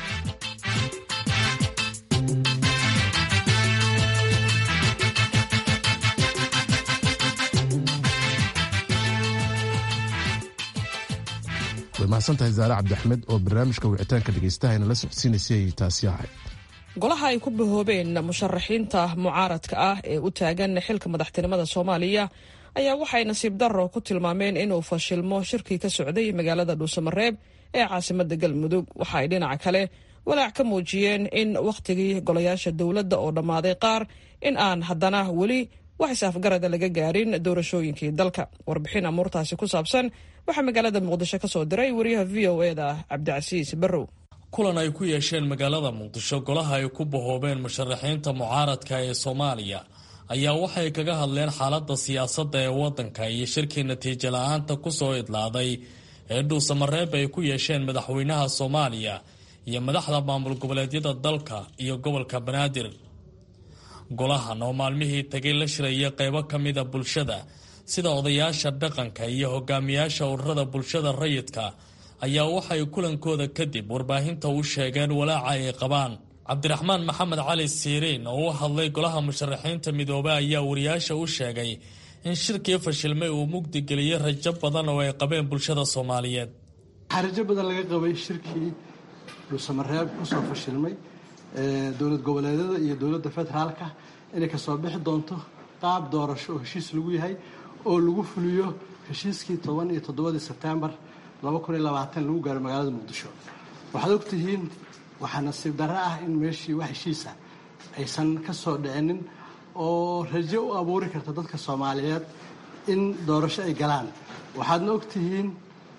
way mahadsantahay zaare cabdiaxmed oo barnaamijka wicitaanka dhegaystaha la socodsiinaysay taasi ahay golaha ay ku bahoobeen musharaxiinta mucaaradka ah ee u taagan xilka madaxtinimada soomaaliya ayaa waxay nasiib darro ku tilmaameen inuu fashilmo shirkii ka socday magaalada dhuusamareeb ee caasimada galmudug waxa ay dhinaca kale walaac ka muujiyeen in wakhtigii golayaasha dowladda oo dhammaaday qaar in aan haddana weli wax is-afgarada laga gaarin doorashooyinkii dalka warbixin amuurtaasi ku saabsan waxaa magaalada muqdisho ka soo diray wariyaha v o e da cabdicasiis barrow kulan ay ku yeesheen magaalada muqdisho golaha ay ku bahoobeen musharaxiinta mucaaradka ee soomaaliya ayaa waxay kaga hadleen xaaladda siyaasadda ee waddanka iyo shirkii natiijo la-aanta ku soo idlaaday ee dhuusamareeb ay ku yeesheen madaxweynaha soomaaliya iyo madaxda maamul goboleedyada dalka iyo gobolka banaadir golahan oo maalmihii tagay la shiraya qaybo ka mida bulshada sida odayaasha dhaqanka iyo hogaamiyaasha ururada bulshada rayidka ayaa waxay kulankooda kadib warbaahinta u sheegeen walaaca ay qabaan cabdiraxmaan maxamed cali siiriin oo u hadlay golaha musharaxiinta midoobe ayaa wariyaasha u sheegay in shirkii fashilmay uu mugdi geliyey rajo badan oo ay qabeen bulshada soomaaliyeed waxaa rajo badan laga qabay shirkii dhuusamareeb kusoo fashilmay dowlad goboleedyada iyo dowladda federaalka inay kasoo bixi doonto qaab doorasho oo heshiis lagu yahay oo lagu fuliyo heshiiskii toban iyo toddobadii sebtembar laba kun iyo labaatan lagu gaaro magaalada muqdisho waxaad ogtihiin waxaa nasiib darro ah in meeshii wax heshiisa aysan ka soo dhicinin oo rajo u abuuri karta dadka soomaaliyeed in doorasho ay galaan waxaadna ogtihiin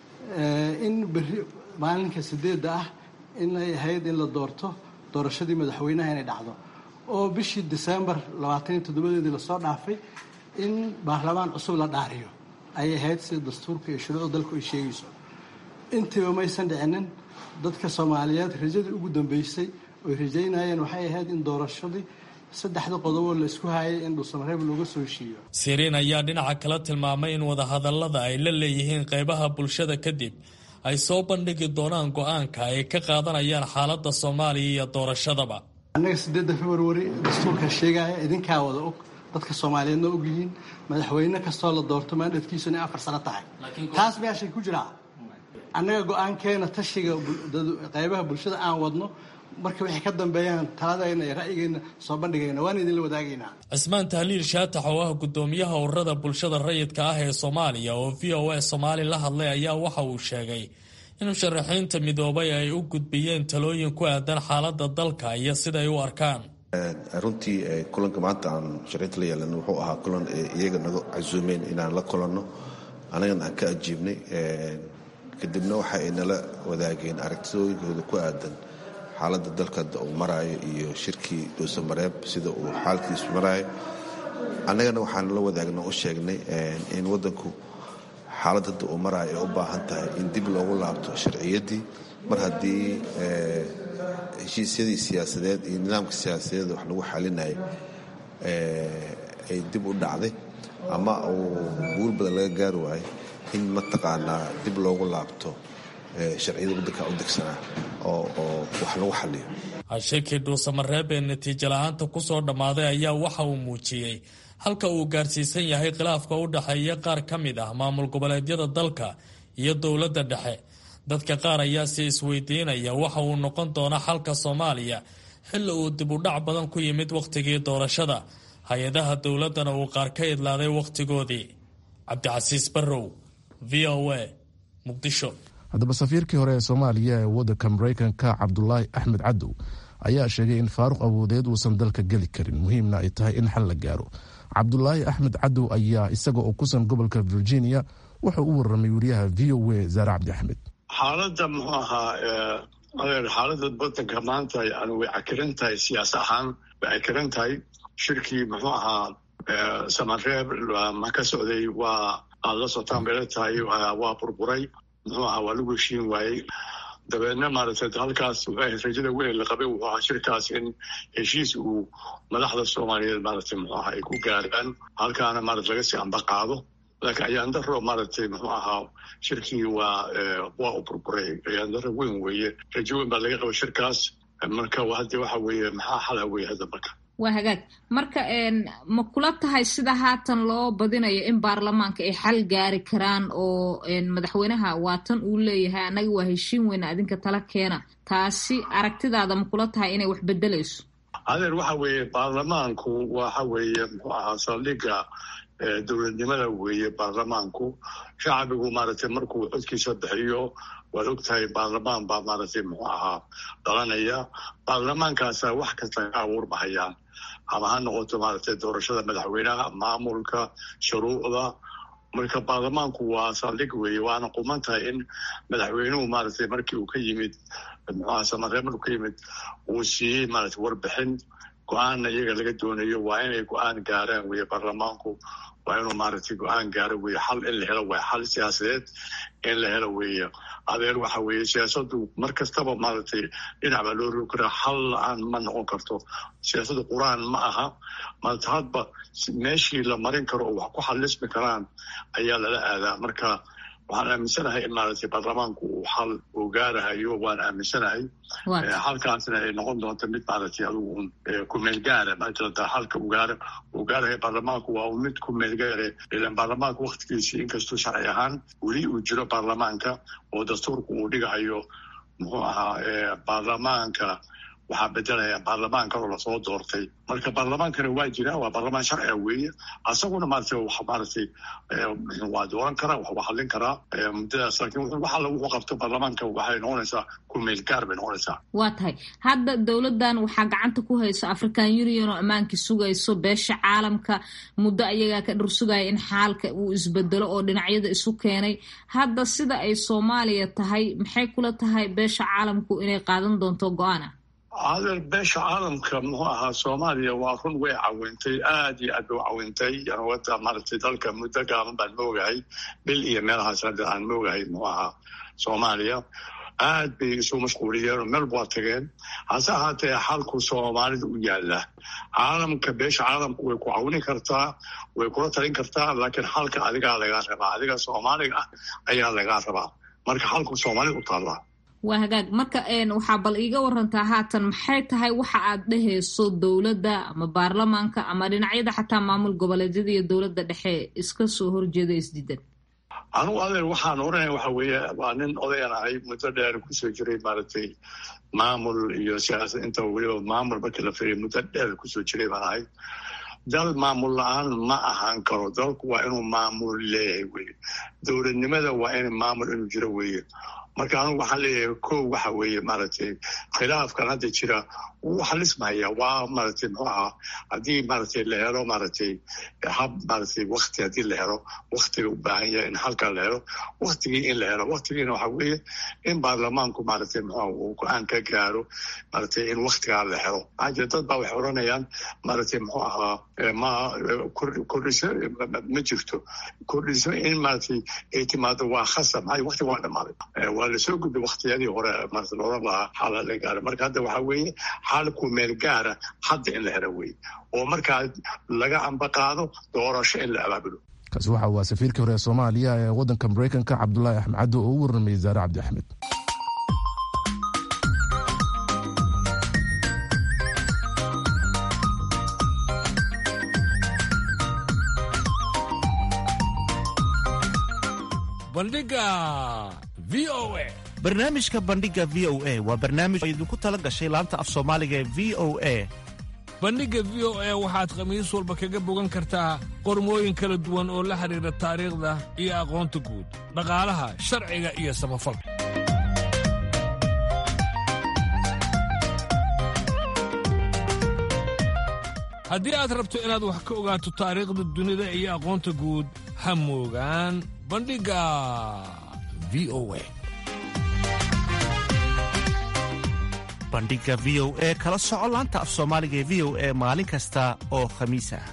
in berri maalinka sideedda ah inay ahayd in la doorto doorashadii madaxweynaha inay dhacdo oo bishii disembar labaataniyo toddobadeedii lasoo dhaafay in baarlamaan cusub la dhaariyo ayay ahayd sida dastuurka iyo shuruucda dalku ay sheegayso intiiba maysan dhicinin dadka soomaaliyeed rajadii ugu dambeysay oy rajaynayeen waxay ahayd in doorashadii saddexda qodoboo la isku hayay in dhuusamareeb looga soo heshiiyo siriin ayaa dhinaca kala tilmaamay in wadahadallada ay la leeyihiin qaybaha bulshada kadib ay soo bandhigi doonaan go-aanka ay ka qaadanayaan xaaladda soomaaliya iyo doorashadaba annaga sideedda februari dastuurka sheegaya idinkaa wada og dadka soomaaliyeedna og yihiin madaxweyne kastoo la doorto maandadkiisu inay afar sano tahay taas meeshay ku jiraa annaga go-aankeena tashiga qaybaha bulshada aan wadno marka waxay ka dambeeyaan taladayna iyo ra'yigeenna soo bandhigayna waan idinla wadaagaynaa cismaan tahliil shaatax oo ah guddoomiyaha ururada bulshada rayidka ah ee soomaaliya oo v o a soomaali la hadlay ayaa waxa uu sheegay in musharaxiinta midoobay ay u gudbiyeen talooyin ku aadan xaaladda dalka iyo siday u arkaan runtii kulanka maanta aan musharaxiinta la yeelano wuxuu ahaa kulan iyaga naga casuumeen inaan la kulanno annagana aan ka ajiibnay kadibna waxa ay nala wadaageen aragtidooyinkooda ku aadan xaaladda dalka uu maraayo iyo shirkii dhuusamareeb sida uu xaalkiisu maraayo annagana waxaan la wadaagna u sheegnay in waddanku xaalad hadda uu maraayo ay u baahan tahay in dib loogu laabto sharciyaddii mar haddii heshiisyadii siyaasadeed iyo nidaamka siyaasadeed wax lagu xalinayay ay dib u dhacday ama uu guul badan laga gaari waayo in mataqaanaa dib loogu laabto sharciyada waddanka u degsanaa oo wax lagu xaliyo shirkii dhuusamareeb ee natiijo la-aanta ku soo dhammaaday ayaa waxa uu muujiyey halka uu gaarsiisan yahay khilaafka u dhexeeya qaar ka mid ah maamul goboleedyada dalka iyo dowladda dhexe dadka qaar ayaa si isweydiinaya waxa uu noqon doona xalka soomaaliya xilli uu dib u dhac badan ku yimid wakhtigii doorashada hay-adaha dowladdana uu qaar ka idlaaday wakhtigoodii cabdicasiis barrow v o a muqdisho haddaba safiirkii hore ee soomaaliya ee waddanka maraykanka cabdulaahi axmed cadow ayaa sheegay in faaruq awoodeed uusan dalka geli karin muhiimna ay tahay in xal la gaaro cabdulaahi axmed cadow ayaa isaga oo kusan gobolka virginia wuxuu u warramay wariyaha v o a zaare cabdi axmed xaaladda muxuu ahaa adeer xaaladda waddanka maanta yani way cakiran tahay siyaas ahaan way cakiran tahay shirkii muxuu ahaa samareeb ma ka socday waa aad la sotaan bayla tahay waa burburay muxuu ahaa waa lagu heshiin waayey dabeedna maaragtay halkaas rajada weyn la qabay wuxuu ahaa shirkaas in heshiis uu madaxda soomaaliyeed maaragtay muxuu ahaa ay ku gaaraan halkaana maarata laga sii amba qaado laakiin ayaandaro maaragtay muxuu ahaa shirkii waa waa u burburay ayaandaro weyn weeye rajo weyn baa laga qaba shirkaas marka hadde waxa weeye maxaa xala weeye hadda marka waa hagaag marka ma kula tahay sida haatan loo badinayo in baarlamaanka ay xal gaari karaan oo madaxweynaha waatan uu leeyahay annaga waa heshiin weyna adinka tala keena taasi aragtidaada ma kula tahay inay wax bedelayso adeer waxa weeye baarlamaanku waxa weeye muxuu ahaa saldhigga dowladnimada weeye baarlamaanku shacbigu maaragtay markuu codkiisa bixiyo waad og tahay baarlamaan baa maaragtay muxuu ahaa dhalanaya baarlamaankaasa wax kasta ka abuurmahayaan ama ha noqoto maaragtay doorashada madaxweynaha maamulka shuruucda marka baarlamaanku waa saldhig weeye waana quman tahay in madaxweynuhu maaragtay markii uu ka yimid muxuaha samareeb markuu ka yimid uu siiyey maaragtay warbixin go-aanna iyaga laga doonayo waa inay go-aan gaaraan weeye baarlamaanku waa inuu maaragtay go-aan gaaro weeye xal in la helo waay xal siyaasadeed in la helo weeye adeer waxa weeye siyaasadu mar kastaba maaragtay dhinac baa loo rogi karaa xal la-aan ma noqon karto siyaasadu qur-aan ma aha maarata hadba meeshii la marin karo oo wax ku xalismi karaan ayaa lala aadaa marka waxaan aaminsanahay in maaragtay baarlamaanku uu xal uu gaarahayo waan aaminsanahay halkaasna ay noqon doonto mid maaragtay adigu un kumeel gaara maajirata halka uu gaara uu gaarahayo baarlamaanku waa mid kumeel gaare ilan baarlamaanka waktigiisii inkastuu sharci ahaan weli uu jiro baarlamaanka oo dastuurku uu dhigahayo muxuu ahaa baarlamaanka waxaa bedelaya baarlamaan kaloo lasoo doortay marka baarlamaankana waa jira waa baarlamaan sharciga weeye asaguna maarata wax maaragtay waa dooran karaa wax waa hadlin karaa muddadaas laakiin wax alla wuxuu qabto baarlamaanka waxay noqonaysaa kumeel gaar bay noqonaysaa waa tahay hadda dowladdan waxaa gacanta ku hayso african union oo ammaankii sugayso beesha caalamka muddo ayagaa ka dhur sugaya in xaalka uu isbedelo oo dhinacyada isu keenay hadda sida ay soomaaliya tahay maxay kula tahay beesha caalamku inay qaadan doonto go-aana adeer beesha caalamka muxuu ahaa soomaaliya waa run way cawintay aad iyo aad bay u cawintay wada maaragtay dalka muddo gaaban baan moogahay bil iyo meelahaas hadda aan moogahay muxuu ahaa soomaaliya aad bay isu mashquuliyeen oo meel waa tageen hase ahaatee xalku soomaalida u yaala caalamka beesha caalamku way ku cawini kartaa way kula talin kartaa laakiin xalka adigaa lagaa rabaa adiga soomaaliga ah ayaa lagaa rabaa marka xalku soomaalida u taallaa waa hagaag marka waxaa bal iiga warantaa haatan maxay tahay waxa aad dhehayso dowladda ama baarlamaanka ama dhinacyada xataa maamul goboleedyada iyo dowladda dhexe iska soo horjeeda isdiidan anugu adeer waxaan oranaya waxa weeye waa nin odayan ahay muddo dheer kusoo jiray maaragtay maamul iyo siyaasad inta weliba maamul markii la firiya muddo dheer kusoo jiray baan ahay dal maamul la-aan ma ahaan karo dalku waa inuu maamul leeyahay weye dowladnimada waa in maamul inuu jiro weeye marka anugu waxaan leeyahay ko waxa weeye maaragtay khilaafkan hadda jira wuu xalismaya waa maaragtay muxuu ahaa haddii maaragtay la helo maaragtay hab maaragtay wakti haddii la helo waktiga u baahan yahay in halkaa la helo waktigii in la helo waktigiina waxa weeye in baarlamaanku maaragtay muxuu uu go-aan ka gaaro maaragtay in waktigaa la helo maxaa jira dad baa waxay odhanayaan maaragtay muxuu ahaa ma kordhiso ma jirto kordhiso in maaragtay ay timaado waa khasab maxaa waktiga waa dhamaaday waa lasoo gudbay waktiyadii hore maarata looran lahaa xaala la gaara marka hadda waxaa weeye xaalku meel gaara hadda in la helo weye oo markaa laga ambaqaado doorasho in la abaabulo kaasi waxa waa safiirkii hore ee soomaaliya ee waddanka maraykanka cabdulaahi axmed caddo oo u warramay wasaare cabdi axmed bandhiga v o a barnaamijka bandhiga v o a waa barnaamij oo idinku tala gashay laanta af soomaaliga ee v o a bandhigga v o a waxaad khamiis walba kaga bogan kartaa qormooyin kala duwan oo la xidhiidha taariikhda iyo aqoonta guud dhaqaalaha sharciga iyo samafalka haddii aad rabto inaad wax ka ogaato taariikhda dunida iyo aqoonta guud ha moogaan bandhigga v o a bandhiga v o e kala soco laanta af soomaaliga ee v o e maalin kasta oo khamiis ah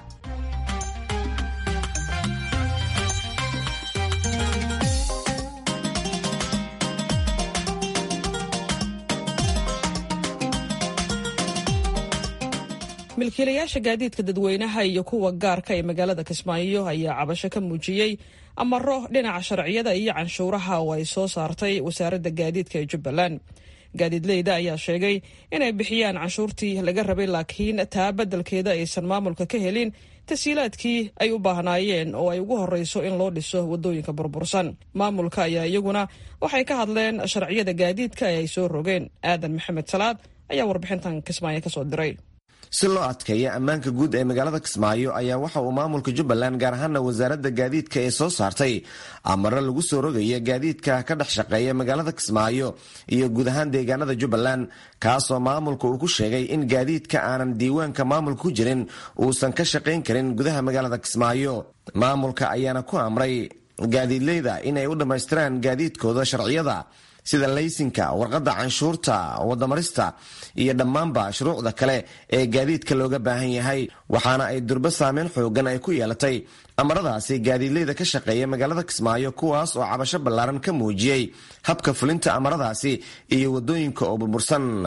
milkiilayaasha gaadiidka dadweynaha iyo kuwa gaarka ee magaalada kismaayo ayaa cabasho ka muujiyey amaro dhinaca sharciyada iyo canshuuraha oo ay soo saartay wasaaradda gaadiidka ee jubbaland gaadiidleyda ayaa sheegay inay bixiyaan canshuurtii laga rabay laakiin taa beddelkeeda aysan maamulka ka helin tasiilaadkii ay u baahnaayeen oo ay ugu horreyso in loo dhiso waddooyinka burbursan maamulka ayaa iyaguna waxay ka hadleen sharciyada gaadiidka ee ay soo rogeen aadan maxamed salaad ayaa warbixintan kismaayo kasoo diray si loo adkeeyo ammaanka guud ee magaalada kismaayo ayaa waxa uu maamulka jubbaland gaar ahaana wasaaradda gaadiidka ee soo saartay amaro lagu soo rogaya gaadiidka ka dhex shaqeeya magaalada kismaayo iyo guud ahaan deegaanada jubbaland kaasoo maamulka uu ku sheegay in gaadiidka aanan diiwaanka maamulka ku jirin uusan ka shaqayn karin gudaha magaalada kismaayo maamulka ayaana ku amray gaadiidleyda inay u dhammaystiraan gaadiidkooda sharciyada sida laysinka warqadda canshuurta wadamarista iyo dhammaanba shuruucda kale ee gaadiidka looga baahan yahay waxaana ay durbo saameyn xoogan ay ku yeelatay amaradaasi gaadiidleyda ka shaqeeya magaalada kismaayo kuwaas oo cabasho ballaaran ka muujiyey habka fulinta amaradaasi iyo wadooyinka oo burbursan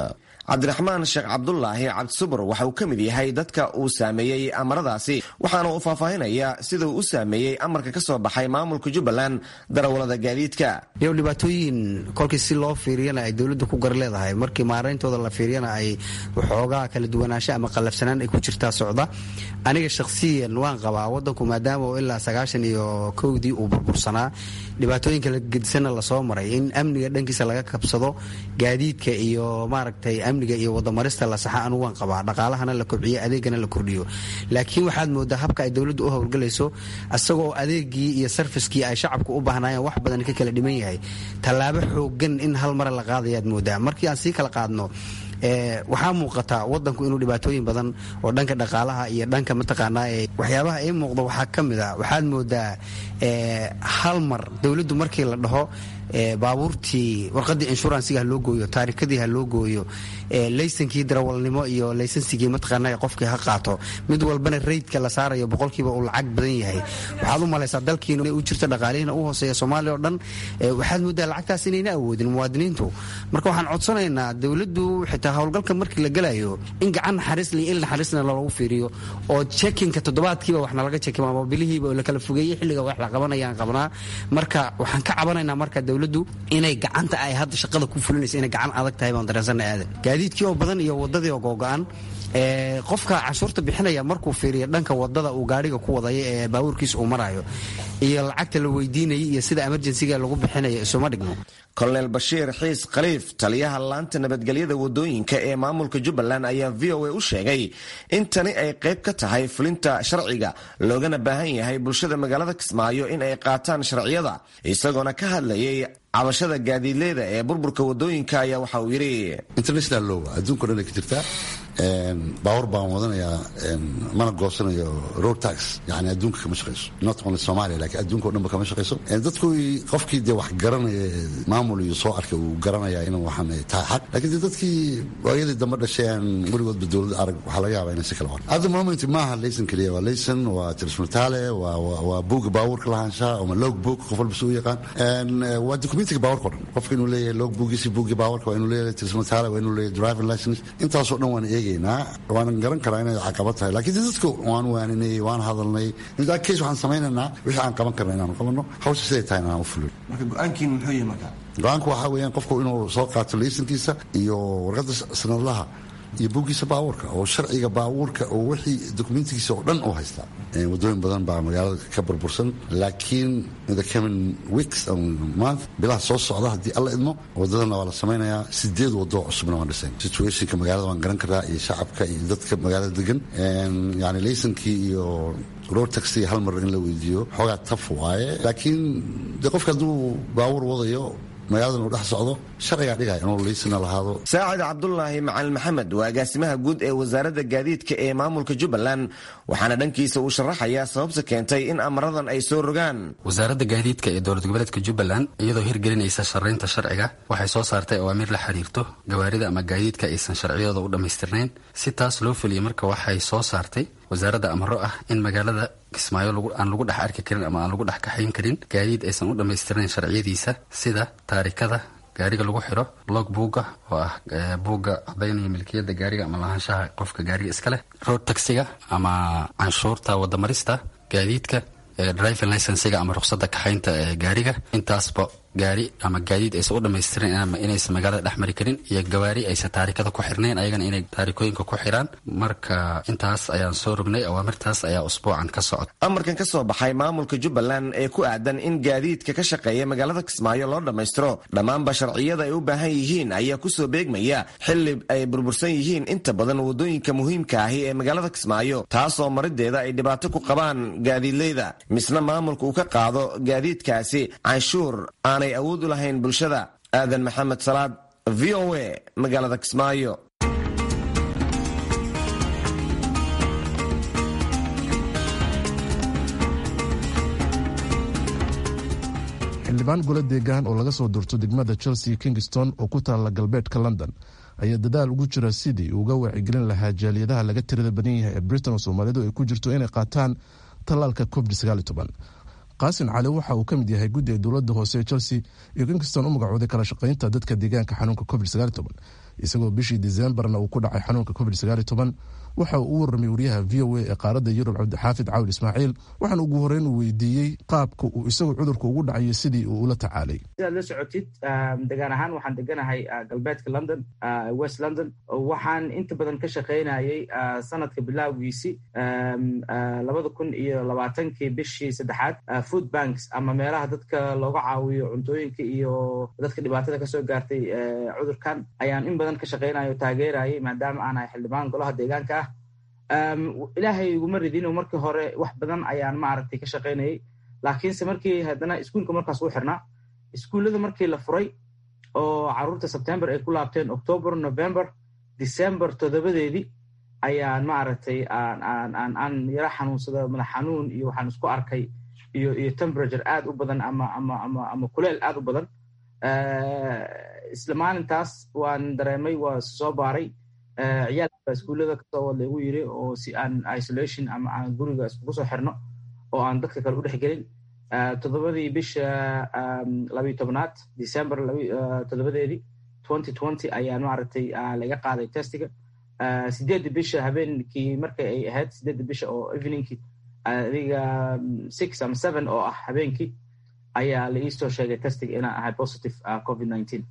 cabdiraxmaan sheekh cabdulaahi cabdisubur waxa uu ka mid yahay dadka uu saameeyey amaradaasi waxaana uu faahfaahinaya siduu u saameeyey amarka ka soo baxay maamulka jubbaland darawalada gaadiidka iyo dhibaatooyin kolkii si loo fiiriyana ay dowladda ku gar leedahay markii maarayntooda la fiiriyana ay waxoogaa kala duwanaansho ama qallafsanaan ay ku jirtaa socda aniga shakhsiyan waan qabaa wadanku maadaama oo ilaa sagaashan iyo kowdii uu burbursanaa dhibaatooyin kala gedisanna lasoo maray in amniga dhankiisa laga kabsado gaadiidka iyo maaragtay amniga iyo wadamarista la saxa anugu waan qabaa dhaqaalahana la kobciyo adeegana la kordhiyo laakiin waxaad moodaa habka ay dowladdu u howlgalayso isagoo adeegii iyo sarfiskii ay shacabku u baahnaayeen wax badan ka kala dhiman yahay tallaabo xoogan in hal mare la qaadayaad moodaa markii aan sii kala qaadno waxaa muuqataa wadanku inuu dhibaatooyin badan oo dhanka dhaqaalaha iyo dhanka mataqaanaa waxyaabaha ii muuqda waxaa ka mid a waxaad moodaa hal mar dowladdu markii la dhaho baabuurtii warqadii inshuransiga ha loo gooyo taarikadii ha loo gooyo laysankii darawalnimo iyo laysansigii mataqaana qofkii ha qaato mid walbana reydka la saarayo boqolkiiba uu lacag badan yahay waxaad u malaysaa dalkiina u jirto dhaqaalihiina u hooseeya soomaaliya oo dhan waxaad moodaa lacagtaas inayna awoodin muwaadiniintu marka waxaan codsanaynaa dowladdu xitaa howlgalka markii la gelayo in gacan naxariisla il naxariisna loogu fiiriyo oo jekinka toddobaadkiiba wax nalaga jekimo ama bilihiiba oo la kala fogeeyey xilliga wax la qabanayaan qabnaa marka waxaan ka cabanaynaa marka dowladdu inay gacanta ay hadda shaqada ku fulinaysa inay gacan adag tahay baan dareensana aadan gaadiidkii oo badan iyo wadadii oo googo-an qofka canshuurta bixinaya markuu fiiriyo dhanka wadada uu gaariga ku wadaya ee baabuurkiisa uu marayo iyo lacagta la weydiinaya iyo sida emerjensiga lagu bixinayo isuma dhigno kolonel bashiir xiis khaliif taliyaha laanta nabadgelyada wadooyinka ee maamulka jubbaland ayaa v o a u sheegay in tani ay qayb ka tahay fulinta sharciga loogana baahan yahay bulshada magaalada kismaayo in ay qaataan sharciyada isagoona ka hadlayay cabashada gaadiidleyda ee burburka wadooyinka ayaa waxa uu yidhi international low adduunko dhan ay ka jirtaa baawar baan wadanayaa mana goosanayo road tax yani adduunka kama shaqayso not only somalia lakiin adduunka o dhan ba kama shaqayso dadku qofkii dee wax garanaya maamul iyo soo arkay uu garanaya in waxaan tahay xaq lakiin dee dadkii waayadii dambe dhashay aan weligoodba dowladda arag waxaa laga yaabaa inay si kala wan hadda moment maaha laysan keliya waa laysan waa tirismataale waa buuga baabuurka lahaanshaha ama log book qof walba si u yaqaan waa documentiga baawarka o dhan qofka inuu leeyahay log boogiisi buugi baawarka waa inuu leeyahay tirismataale waa inuu leeyahay driving license intaasoo dhan waan eegaynaa waanan garan karaa inay caqabad tahay lakiin de dadka waan waaninay waan hadalnay intaa case waxaan samaynaynaa wixii aan qaban karna inaanu qabanno hawsha siday tahay inaan u fulin marka go-aankiin muxuu yahay marka go-aanku waxaa weeyaan qofku inuu soo qaato laysankiisa iyo warqadda sanadlaha iyo buuggiisa baabuurka oo sharciga baabuurka oo wixii dokumentigiisa oo dhan u haystaa wadooyin badan baa magaalada ka burbursan laakiin the coming weeks month bilaha soo socda haddii alla idmo wadadana waa la samaynayaa sideed wado cusubna waan dhisayn situationka magaalada waan garan karaa iyo shacabka iyo dadka magaalada degan yani laysankii iyo road taxi hal mar in la weydiiyo xoogaa taf waaye laakiin de qofka hadduu baabuur wadayo magaaladan uu dhex socdo sharcigaa dhigaya inuu liisina lahaado saacid cabdulaahi macalin maxamed waa agaasimaha guud ee wasaaradda gaadiidka ee maamulka jubbaland waxaana dhankiisa uu sharaxayaa sababta keentay in amaradan ay soo rogaan wasaaradda gaadiidka ee dowlad goboleedka jubbaland iyadoo hirgelinaysa sharaynta sharciga waxay soo saartay awaamiir la xiriirto gawaarida ama gaadiidka aysan sharciyadooda u dhammaystirnayn si taas loo fuliya marka waxay soo saartay wasaaradda amaro ah in magaalada kismaayo aan lagu dhex arki karin ama aan lagu dhex kaxayn karin gaadiid aysan u dhammaystirnayn sharciyadiisa sida taarikada gaariga lagu xiro log buugga oo ah buugga cadaynaya milkiyadda gaariga ama lahaanshaha qofka gaariga iska leh road taxiga ama canshuurta wadamarista gaadiidka driving licensiga ama ruqsadda kaxaynta ee gaariga intaasba gaari ama gaadiid aysan u dhammaystiran ama inaysan magaalada dhex mari karin iyo gawaari aysan taarikada ku xirnayn ayagana inay taarikooyinka ku xiraan marka intaas ayaan soo rognay awaamirtaas ayaa usbuucan ka socda amarkan ka soo baxay maamulka jubbaland ee ku aadan in gaadiidka ka shaqeeya magaalada kismaayo loo dhammaystiro dhammaanba sharciyada ay u baahan yihiin ayaa kusoo beegmaya xili ay burbursan yihiin inta badan wadooyinka muhiimka ahi ee magaalada kismaayo taasoo marideeda ay dhibaato ku qabaan gaadiidleyda misna maamulka uu ka qaado gaadiidkaasi canshuur aanay awood u lahayn bulshada aadan maxamed salaad v o a magaalada kismaayo xildhibaan golo deegaan oo laga soo durto degmada chelsea kingston oo ku taalla galbeedka london ayaa dadaal ugu jira sidii uga wacyigelin lahaa jaaliyadaha laga tirada badan yahay ee britain oo soomaalidu ay ku jirto inay qaataan tallaalka covid qaasin cali waxa uu ka mid yahay guddi ay dowladda hoose ee chelsea iyo kingston u magacooday kala shaqaynta dadka deegaanka xanuunka covid isagoo bishii disembarna uu ku dhacay xanuunka covid waxa uu u warramay wariyaha v o a ee qaaradda yurub cabdixaafid cawil ismaaciil waxaana ugu horeyn uu weydiiyey qaabka uu isagu cudurka ugu dhacayo sidii uu ula tacaalay sidaad la socotid degaan ahaan waxaan deganahay galbeedka london west london waxaan inta badan ka shaqaynayay sanadka bilowgiisi labada kun iyo labaatankii bishii saddexaad food banks ama meelaha dadka looga caawiyo cuntooyinka iyo dadka dhibaatada kasoo gaartay cudurkan ayaan in badan ka shaqaynayo taageerayay maadaama aan ahay xildhibaan golaha deegaanka ah ilaahay iguma ridino markii hore wax badan ayaan maaragtay ka shaqaynayay laakiinse markii haddana iskuulka markaas u xirnaa iskuullada markii la furay oo caruurta sebtember ay ku laabteen october november december toddobadeedii ayaan maaragtay aan yaro xanuunsada madax xanuun iyo waxaan isku arkay iyo iyo temperature aad u badan ama ama ama ama kuleel aad u badan isla maalintaas waan dareemay waa soo baaray ciyaalka iskuullada kasoo wad lagu yiri oo si aan isolation ama aan guriga iskugu soo xirno oo aan dadka kale u dhex gelin toddobadii bisha labiyo tobnaad december toddobadeedii twenty twenty ayaan maaragtay laga qaaday testiga sideedda bisha habeenkii markay ay ahayd sideedda bisha oo eveningkii adiga six ama seven oo ah habeenkii ayaa la iisoo sheegay testiga inaan ahay positive covid nineteen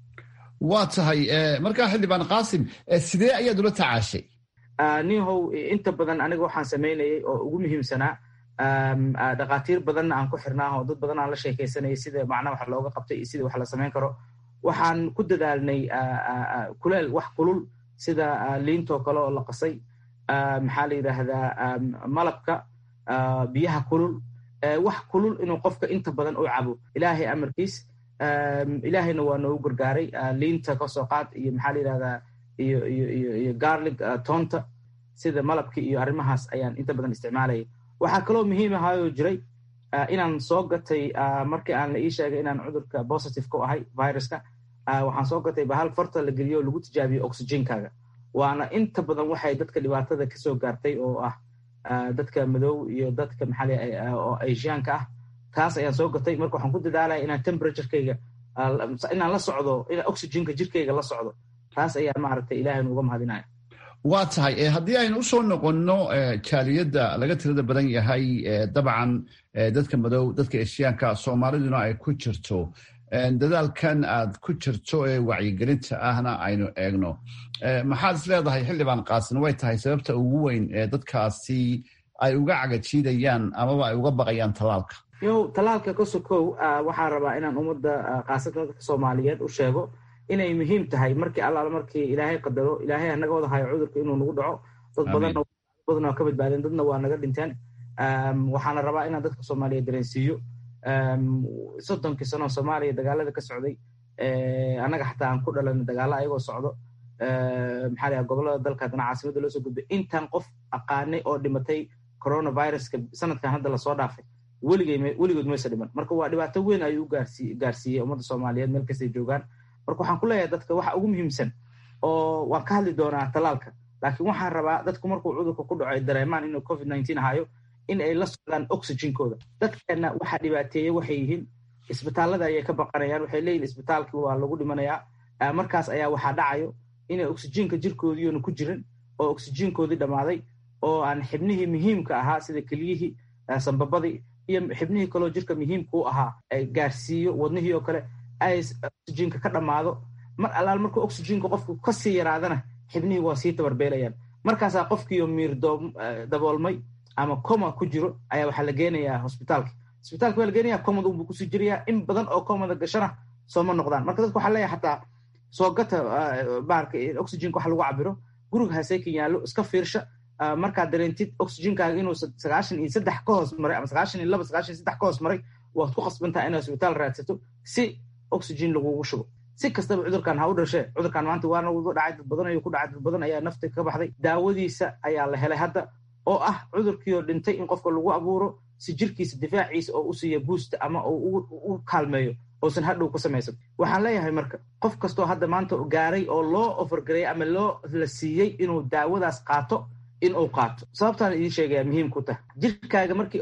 waa tahay markaa xildhibaan qaasim sidee ayaad ula tacaashay nihow inta badan aniga waxaan samaynayay oo ugu muhiimsanaa dhakhaatiir badanna aan ku xirnaa oo dad badan aan la sheekaysanayay sida macnaha wax looga qabtay iyo sida wax la samayn karo waxaan ku dadaalnay kuleel wax kulul sida liintoo kale oo la qasay maxaa la yidhaahdaa malabka biyaha kulul wax kulul inuu qofka inta badan u cabo ilaahay amarkiis ilaahayna waa noogu gargaaray liinta kasoo qaad iyo maxaa la yidhahdaa iyo iyo iyo iyo garlig toonta sida malabki iyo arrimahaas ayaan inta badan isticmaalayay waxaa kaloo muhiim ahaayoo jiray inaan soo gatay markii aan la ii sheegay inaan cudurka positive ku ahay viruska waxaan soo gatay bahal farta la geliyo oo lagu tijaabiyo oxygenkaaga waana inta badan waxay dadka dhibaatada kasoo gaartay oo ah dadka madow iyo dadka maxaa oo asiaanka ah taas ayaan soo gatay marka waxaan ku dadaalaya inaan temperaturekayga inaan la socdo in oxygenka jirkayga la socdo taas ayaa maaragtay ilaahaynu uga mahadinaya waa tahay haddii aynu usoo noqonno jaaliyadda laga tirada badan yahay dabcan dadka madow dadka eshiyaanka soomaaliduna ay ku jirto dadaalkan aad ku jirto ee wacyigelinta ahna aynu eegno maxaad is leedahay xildhibaan qaasin way tahay sababta ugu weyn ee dadkaasi ay uga cagajiidayaan amaba ay uga baqayaan tallaalka yow tallaalka ka sokow waxaan rabaa inaan ummadda khaasatan dadka soomaaliyeed u sheego inay muhiim tahay markii allaala markii ilaahay qadaro ilaahay hanaga wada hayo cudurka inuu nagu dhaco dad badan badan waa ka badbaadeen dadna waa naga dhinteen waxaana rabaa inaan dadka soomaaliya dareensiiyo soddonkii sano soomaaliya dagaalada ka socday annaga xataa aan ku dhalan dagaalo ayagoo socdo maxaa laha gobolada dalka haddana caasimada loo soo gudbay intaan qof aqaanay oo dhimatay coronaviruska sanadkan hadda lasoo dhaafay weligood maysa dhiman marka waa dhibaato weyn ayuu u gaarsiiyey ummadda soomaaliyeed meel kastay joogaan marka waxaan ku leeyahay dadka waxa ugu muhiimsan oo waan ka hadli doonaa tallaalka laakiin waxaan rabaa dadku markuu cudurka ku dhaco ay dareemaan inuu covid nineteen hayo in ay la socdaan oxygenkooda dadkana waxaa dhibaateeye waxay yihiin isbitaallada ayay ka baqanayaan waxay leeyihin isbitaalkii waa lagu dhimanayaa markaas ayaa waxaa dhacayo inay oxygenka jirkoodiiona ku jirin oo oxygenkoodii dhammaaday oo aan xibnihii muhiimka ahaa sida keliyihii sambabadii iyo xibnihii kaloo jirka muhiimka u ahaa ay gaarsiiyo wadnihii oo kale ay oxygenka ka dhammaado mar allaal markuu oxygenka qofku kasii yaraadana xibnihii waa sii tabarbeelayaan markaasaa qofkiioo miir daboolmay ama coma ku jiro ayaa waxaa la geenayaa hosbitaalka hosbitaalka waa la geenaya comada unbuu kusii jirayaa in badan oo comada gashana sooma noqdaan marka dadka waxaa leeyahay xataa soo gata baarka oxygenka wax lagu cabiro guriga haseykan yaallo iska fiirsha markaad dareentid oxygenkaaga inuu sagaashan iyo saddex ka hoos maray ama sagaashan iyo laba sagaashan iyo saddex ka hoos maray waad ku qasbantaha inaad hosbitaal raadsato si oxygen lagugu shubo si kastaba cudurkan ha u dhashee cudurkan maanta waana wada dhacay dad badan ayuu ku dhacay dad badan ayaa nafta ka baxday daawadiisa ayaa la helay hadda oo ah cudurkiioo dhintay in qofka lagu abuuro si jirkiisa difaaciisa oo u siiya buusta ama u kaalmeeyo uusan hadhow ku samaysan waxaan leeyahay marka qof kastoo hadda maanta gaaray oo loo ofargareeyay ama loo la siiyey inuu daawadaas qaato in uu qaato sababtaan idiin sheegaya muhiim ku tahay jirkaaga markii uu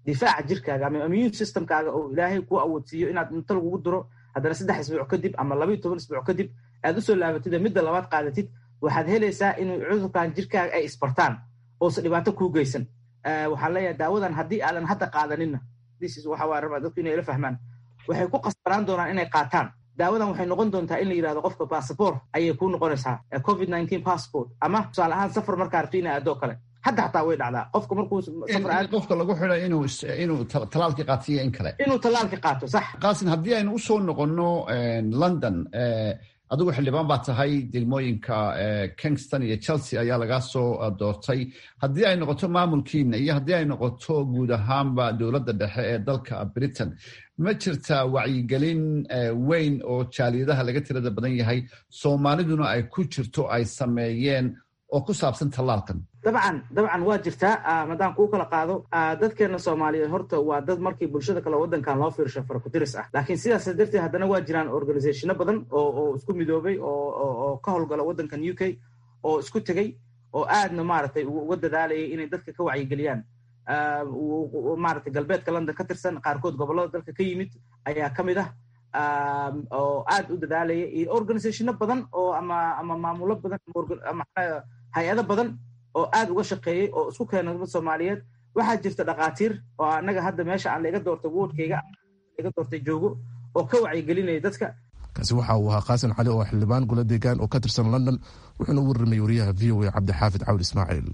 difaaca jirkaaga ama immune systemkaaga oo ilaahay kuu awoodsiiyo inaad inta lagugu diro haddana saddex isbuuc kadib ama labaiyo toban isbuuc kadib aad usoo laabatid oo midda labaad qaadatid waxaad helaysaa inuu cudurkan jirkaaga ay isbartaan oosa dhibaato kuu geysan waxaan leeyahay daawadan haddii aadan hadda qaadaninna waxa rabaa dadku inay la fahmaan waxay ku qasbanaan doonaan inay qaataan daawadan waxay noqon doontaa in la yidhahdo qofka bassabort ayay kuu noqonaysaa covid nineteen passport ama tusaale ahaan safar markaa rabto ina aadoo kale hadda xataa way dhacdaa qofka markuu qofka lagu xidhay inuu inuu talaalkii qaatiyo in kale inuu talaalkii qaato sax qaasin haddii aynu usoo noqonno london adigu xildhibaan baa tahay degmooyinka kingston iyo chelsea ayaa lagaa soo doortay haddii ay noqoto maamulkiina iyo haddii ay noqoto guud ahaanba dowladda dhexe ee dalka britain ma jirtaa wacyigelin weyn oo jaaliyadaha laga tirada badan yahay soomaaliduna ay ku jirto ay sameeyeen oo ku saabsan tallaalkan dabcan dabcan waa jirtaa haddaan kuu kala qaado dadkeena soomaaliyeed horta waa dad markii bulshada kale waddankan loo fiirsho farakudiris ah laakiin sidaas darteed haddana waa jiraan organizationo badan oo oo isku midoobay oo ka howlgala waddankan u k oo isku tegey oo aadna maaragtay uga dadaalayay inay dadka ka wacyigeliyaan maaragtay galbeedka london ka tirsan qaarkood gobollada dalka ka yimid ayaa ka mid ah oo aad u dadaalaya iyo organizationo badan oo ama ama maamulo badan ama hay-ado badan oo aad uga shaqeeyey oo isku keena dad soomaaliyeed waxaa jirta dhakhaatiir oo annaga hadda meesha aan laiga doortay woodkayga iga doortay joogo oo ka wacyigelinaya dadka kaasi waxa uu ahaa qaasin cali oo xildhibaan golo deegaan oo ka tirsan london wuxuuna u warramay wariyaha v o a cabdixaafid cawd ismaaciil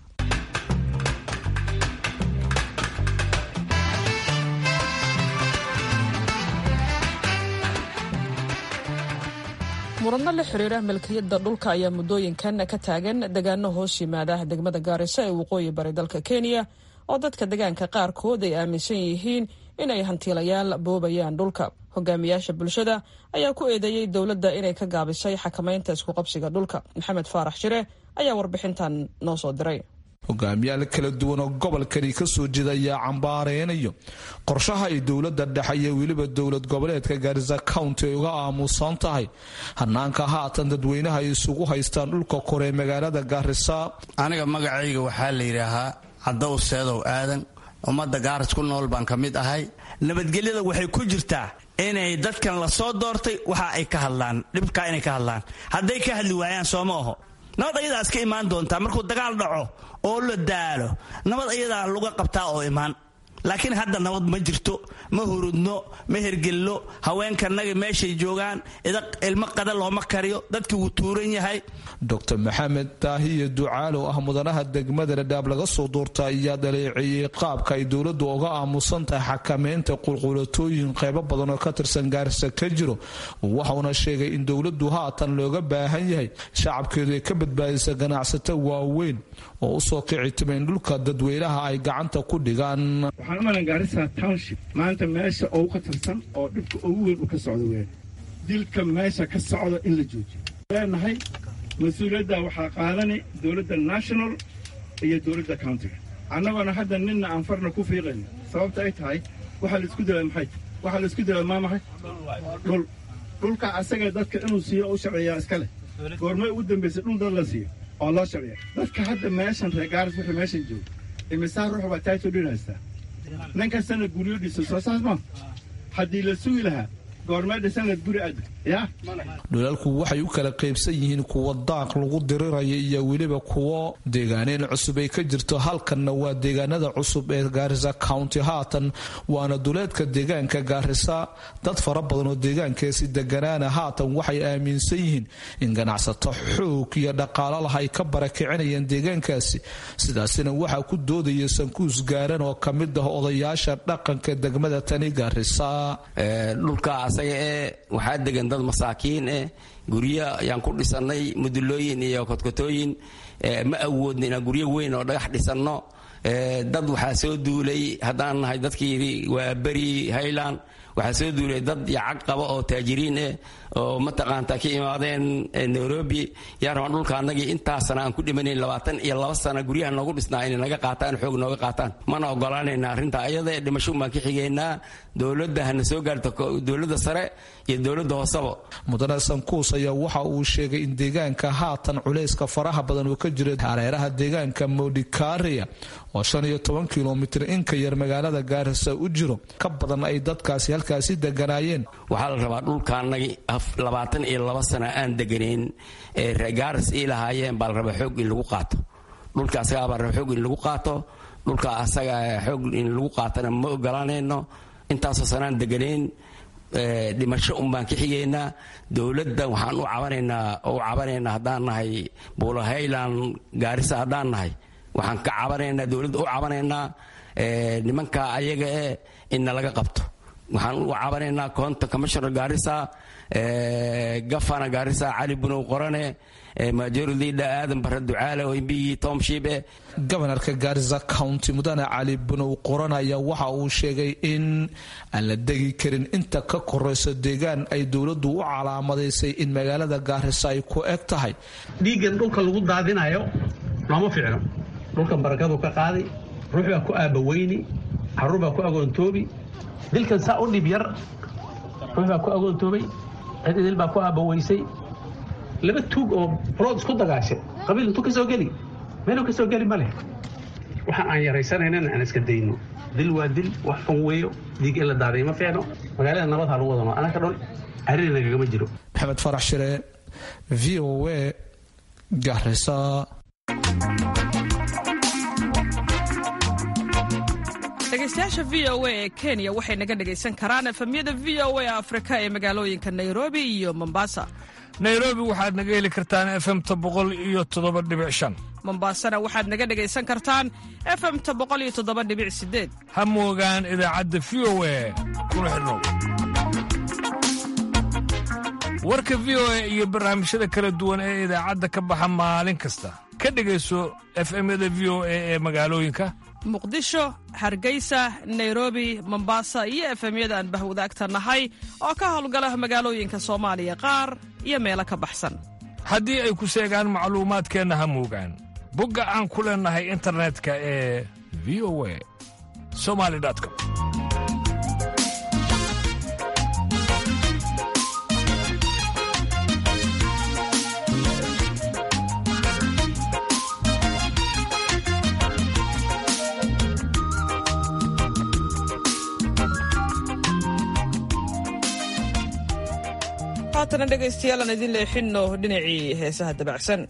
muradno la xiriira milkiyadda dhulka ayaa muddooyinkan ka taagan degaano hoos yimaada degmada gaarisa ee waqooyi bari dalka kenya oo dadka degaanka qaarkood ay aaminsan yihiin inay hantiilayaal boobayaan dhulka hogaamiyaasha bulshada ayaa ku eedeeyey dowladda inay ka gaabisay xakamaynta iskuqabsiga dhulka maxamed faarax shire ayaa warbixintan noo soo diray hogaamiyaal kala duwan oo gobolkani ka soo jeeda ayaa cambaareynaya qorshaha ay dowladda dhexe iyo weliba dowlad goboleedka gaarisa county ay uga aamusan tahay hanaanka haatan dadweynaha ay isugu haystaan dhulka kore ee magaalada gaarisa aniga magacayga waxaa la yidhaahaa caddow seedow aadan ummadda gaaris ku nool baan ka mid ahay nabadgelyada waxay ku jirtaa inay dadkan la soo doortay waxa ay ka hadlaan dhibkaa inay ka hadlaan hadday ka hadli waayaan sooma aho nabad ayadaa iska imaan doontaa markuu dagaal dhaco oo la daalo nabad ayadaa laga qabtaa oo imaan laakiin hadda nabad ma jirto ma hurudno ma hergelno haweenkanaga meeshay joogaan ilmo qada looma kariyo dadkii wuu tuuran yahay docr maxamed daahiye ducaal oo ah mudanaha degmada dhadhaab laga soo doorta ayaa dhaleeceeyey qaabka ay dowladdu uga aamusan tahay xakameynta qulqulatooyin qeybo badan oo ka tirsan gaarisa ka jiro waxauna sheegay in dowladdu haatan looga baahan yahay shacabkeedu ay ka badbaadisa ganacsato waaweyn oo usoo kici timayn dhulka dadweynaha ay gacanta ku dhigaan waxaan u malan gaarisa township maanta meesha ugu khatarsan oo dhibka ugu weyn u ka socdo weyn dilka meesha ka socdo in la joojiyo leenahay mas-uuliyadda waxaa qaadanay dowladda national iyo dowladda countiga annagoona hadda ninna aan farna ku fiiqayno sababta ay tahay waxaa laisku dilaa maxay waxaa laisku dilaa maa maxay dhul dhulka asaga dadka inuu siiyo u sharciyaa iska leh goormay ugu dambaysay dhul dad la siiyo oo loo sharciya dadka hadda meeshan reer gaaris wuxuu meeshan joogo imisaa ruux baa taaytoo dhin haystaa nin kastana guryo dhiso soo saas ma haddii la sugi lahaa dhulalku waxay u kala qaybsan yihiin kuwa daaq lagu diriraya iyo weliba kuwo deegaaneen cusub ay ka jirto halkanna waa deegaanada cusub ee gaarisa county haatan waana duleedka deegaanka gaarisa dad fara badan oo deegaankaasi deganaana haatan waxay aaminsan yihiin in ganacsato xoog iyo dhaqaalo lah ay ka barakicinayaan deegaankaasi sidaasina waxaa ku doodaya sankuus gaaran oo ka mid ah odayaasha dhaqanka degmada tani gaarisa asaga ee waxaa degan dad masaakiin eh guryo ayaan ku dhisannay mudulooyin iyo kodkotooyin ma awoodna inaan guryo weyn oo dhagax dhisanno dad waxaa soo duulay haddaan nahay dadkii waa beri highland waxaa soo duulay dad yacag qaba oo taajiriin eh oo mataqaanta ka imaadeen nairobi yaa rabaan dhulka annagii intaasana aan ku dhimanayn labaatan iyo laba sana guryaha noogu dhisnaa inay naga qaataan xoog nooga qaataan mana ogolaanayna arrinta ayada dhimasho baan ka xigaynaa dowladda hana soo gaarto dowladda sare iyo dowladda hooseba mudane sankuus ayaa waxa uu sheegay in deegaanka haatan culayska faraha badan uu ka jiro hareeraha deegaanka modikaria oo shan iyo toban kilomitir inka yar magaalada gaarisa u jiro ka badan ay dadkaasi halkaasi deganaayeen waxaa la rabaa dhulkaanagii labaatan iyo laba sana aan deganayn ee gaaris ii lahaayeen baa la rabaa xoog in lagu qaato dhulka asagaa baa raba xoog in lagu qaato dhulka asaga xoog in lagu qaatana ma ogolaanayno intaasoo sanaan deganayn dhimasho un baan ka xigaynaa dowladda waxaan u cabanaynaa u cabanaynaa haddaan nahay buulo hayland gaarisa haddaan nahay waxaan ka cabanaynaa dowladda u cabanaynaa nimanka ayaga eh inna laga qabto waxaan u cabanaynaa koonta commissioner gaarisa gafana gaarisa cali bunow qorane majorlida aadan bare ducaale oo imbigii tomshibe gobanarka gaarisa county mudane cali bunow qoran ayaa waxa uu sheegay in aan la degi karin inta ka korayso deegaan ay dowladdu u calaamadaysay in magaalada gaarisa ay ku eg tahay dhiiggan dhulka lagu daadinayo looma ficno dhulkan barakadu ka qaadi ruux baa ku aabaweyni caruur baa ku agoontoobi dilkan saa u dhib yar ruux baa ku agoontoobay cid idil baa ku aabaweysay laba tuug oo rood isku dagaashay qabiil intuu ka soo geli meeluu ka soo geli ma leh waxa aan yaraysanaynan aan iska dayno dil waa dil wax xun weeyo dhiig in la daaday ma fiicno magaalada nabad ha lagu wadano anaka dhan arrin nagagama jiro maxamed farax shire v o a garisa dhegeystayaasha v o a ee kenya waxay naga dhegaysan karaan efamyada v o a afrika ee magaalooyinka nairobi iyo mombasa nairobi waxaad naga heli kartaan efemta boqol iyo toddoba dhibic shan mombasana waxaad naga dhegaysan kartaan efemta boqol iyo toddoba dhibic sideed ha moogaan idaacadda v o a kuna xidhnow warka v o a iyo barnaamijyada kala duwan ee idaacadda ka baxa maalin kasta ka dhegayso efemyada v o a ee magaalooyinka muqdisho hargeysa nairobi mombasa iyo efemyada aan bahwadaagta nahay oo ka howlgala magaalooyinka soomaaliya qaar iyo meelo ka baxsan haddii ay ku seegaan macluumaadkeenna ha moogaan bogga aan ku leennahay internetka ee v o a somali com haatana dhegaystayaal aan idin leexinno dhinacii heesaha dabacsan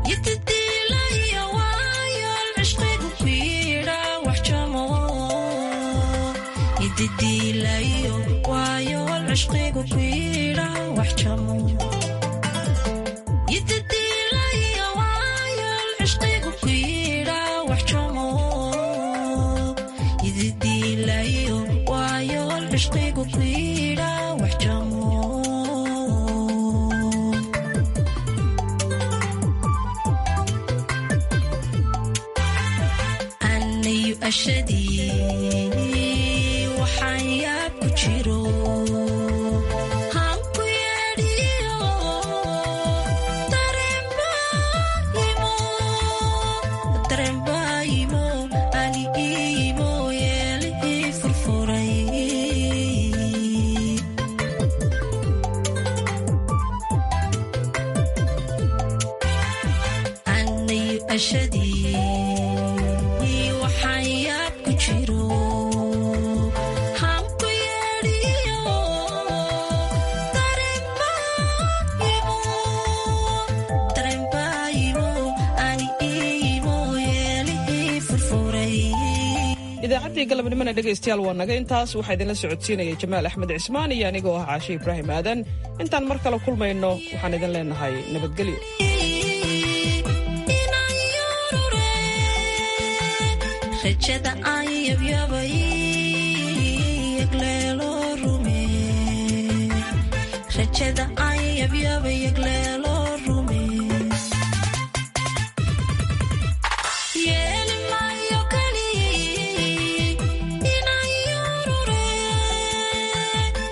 waxaan yaab ku jiro hanku yeedhiyo dareenbaayimo anigiimo yeelihii furfuray anayu ashadii waxaan yaab ku jiro hanku yeedhiyo dareenbaayimo anigiimo yeelihii furfuray idaacaddii galabnimona dhegaystayaal waa naga intaas waxaa idinla socodsiinayay jamaal axmed cismaan iyo anigoo ah caashe ibraahim aadan intaan mar kale kulmayno waxaan idin leenahay nabadgelyo rajada aan yabyabay yagleelo rume rajada aan yabyabay yagleelo rume yeeli maayo kali inaan yorure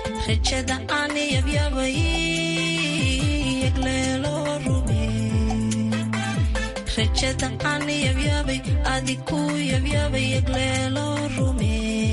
rajada aan yabyabay adiku yabyabay yagleelo rume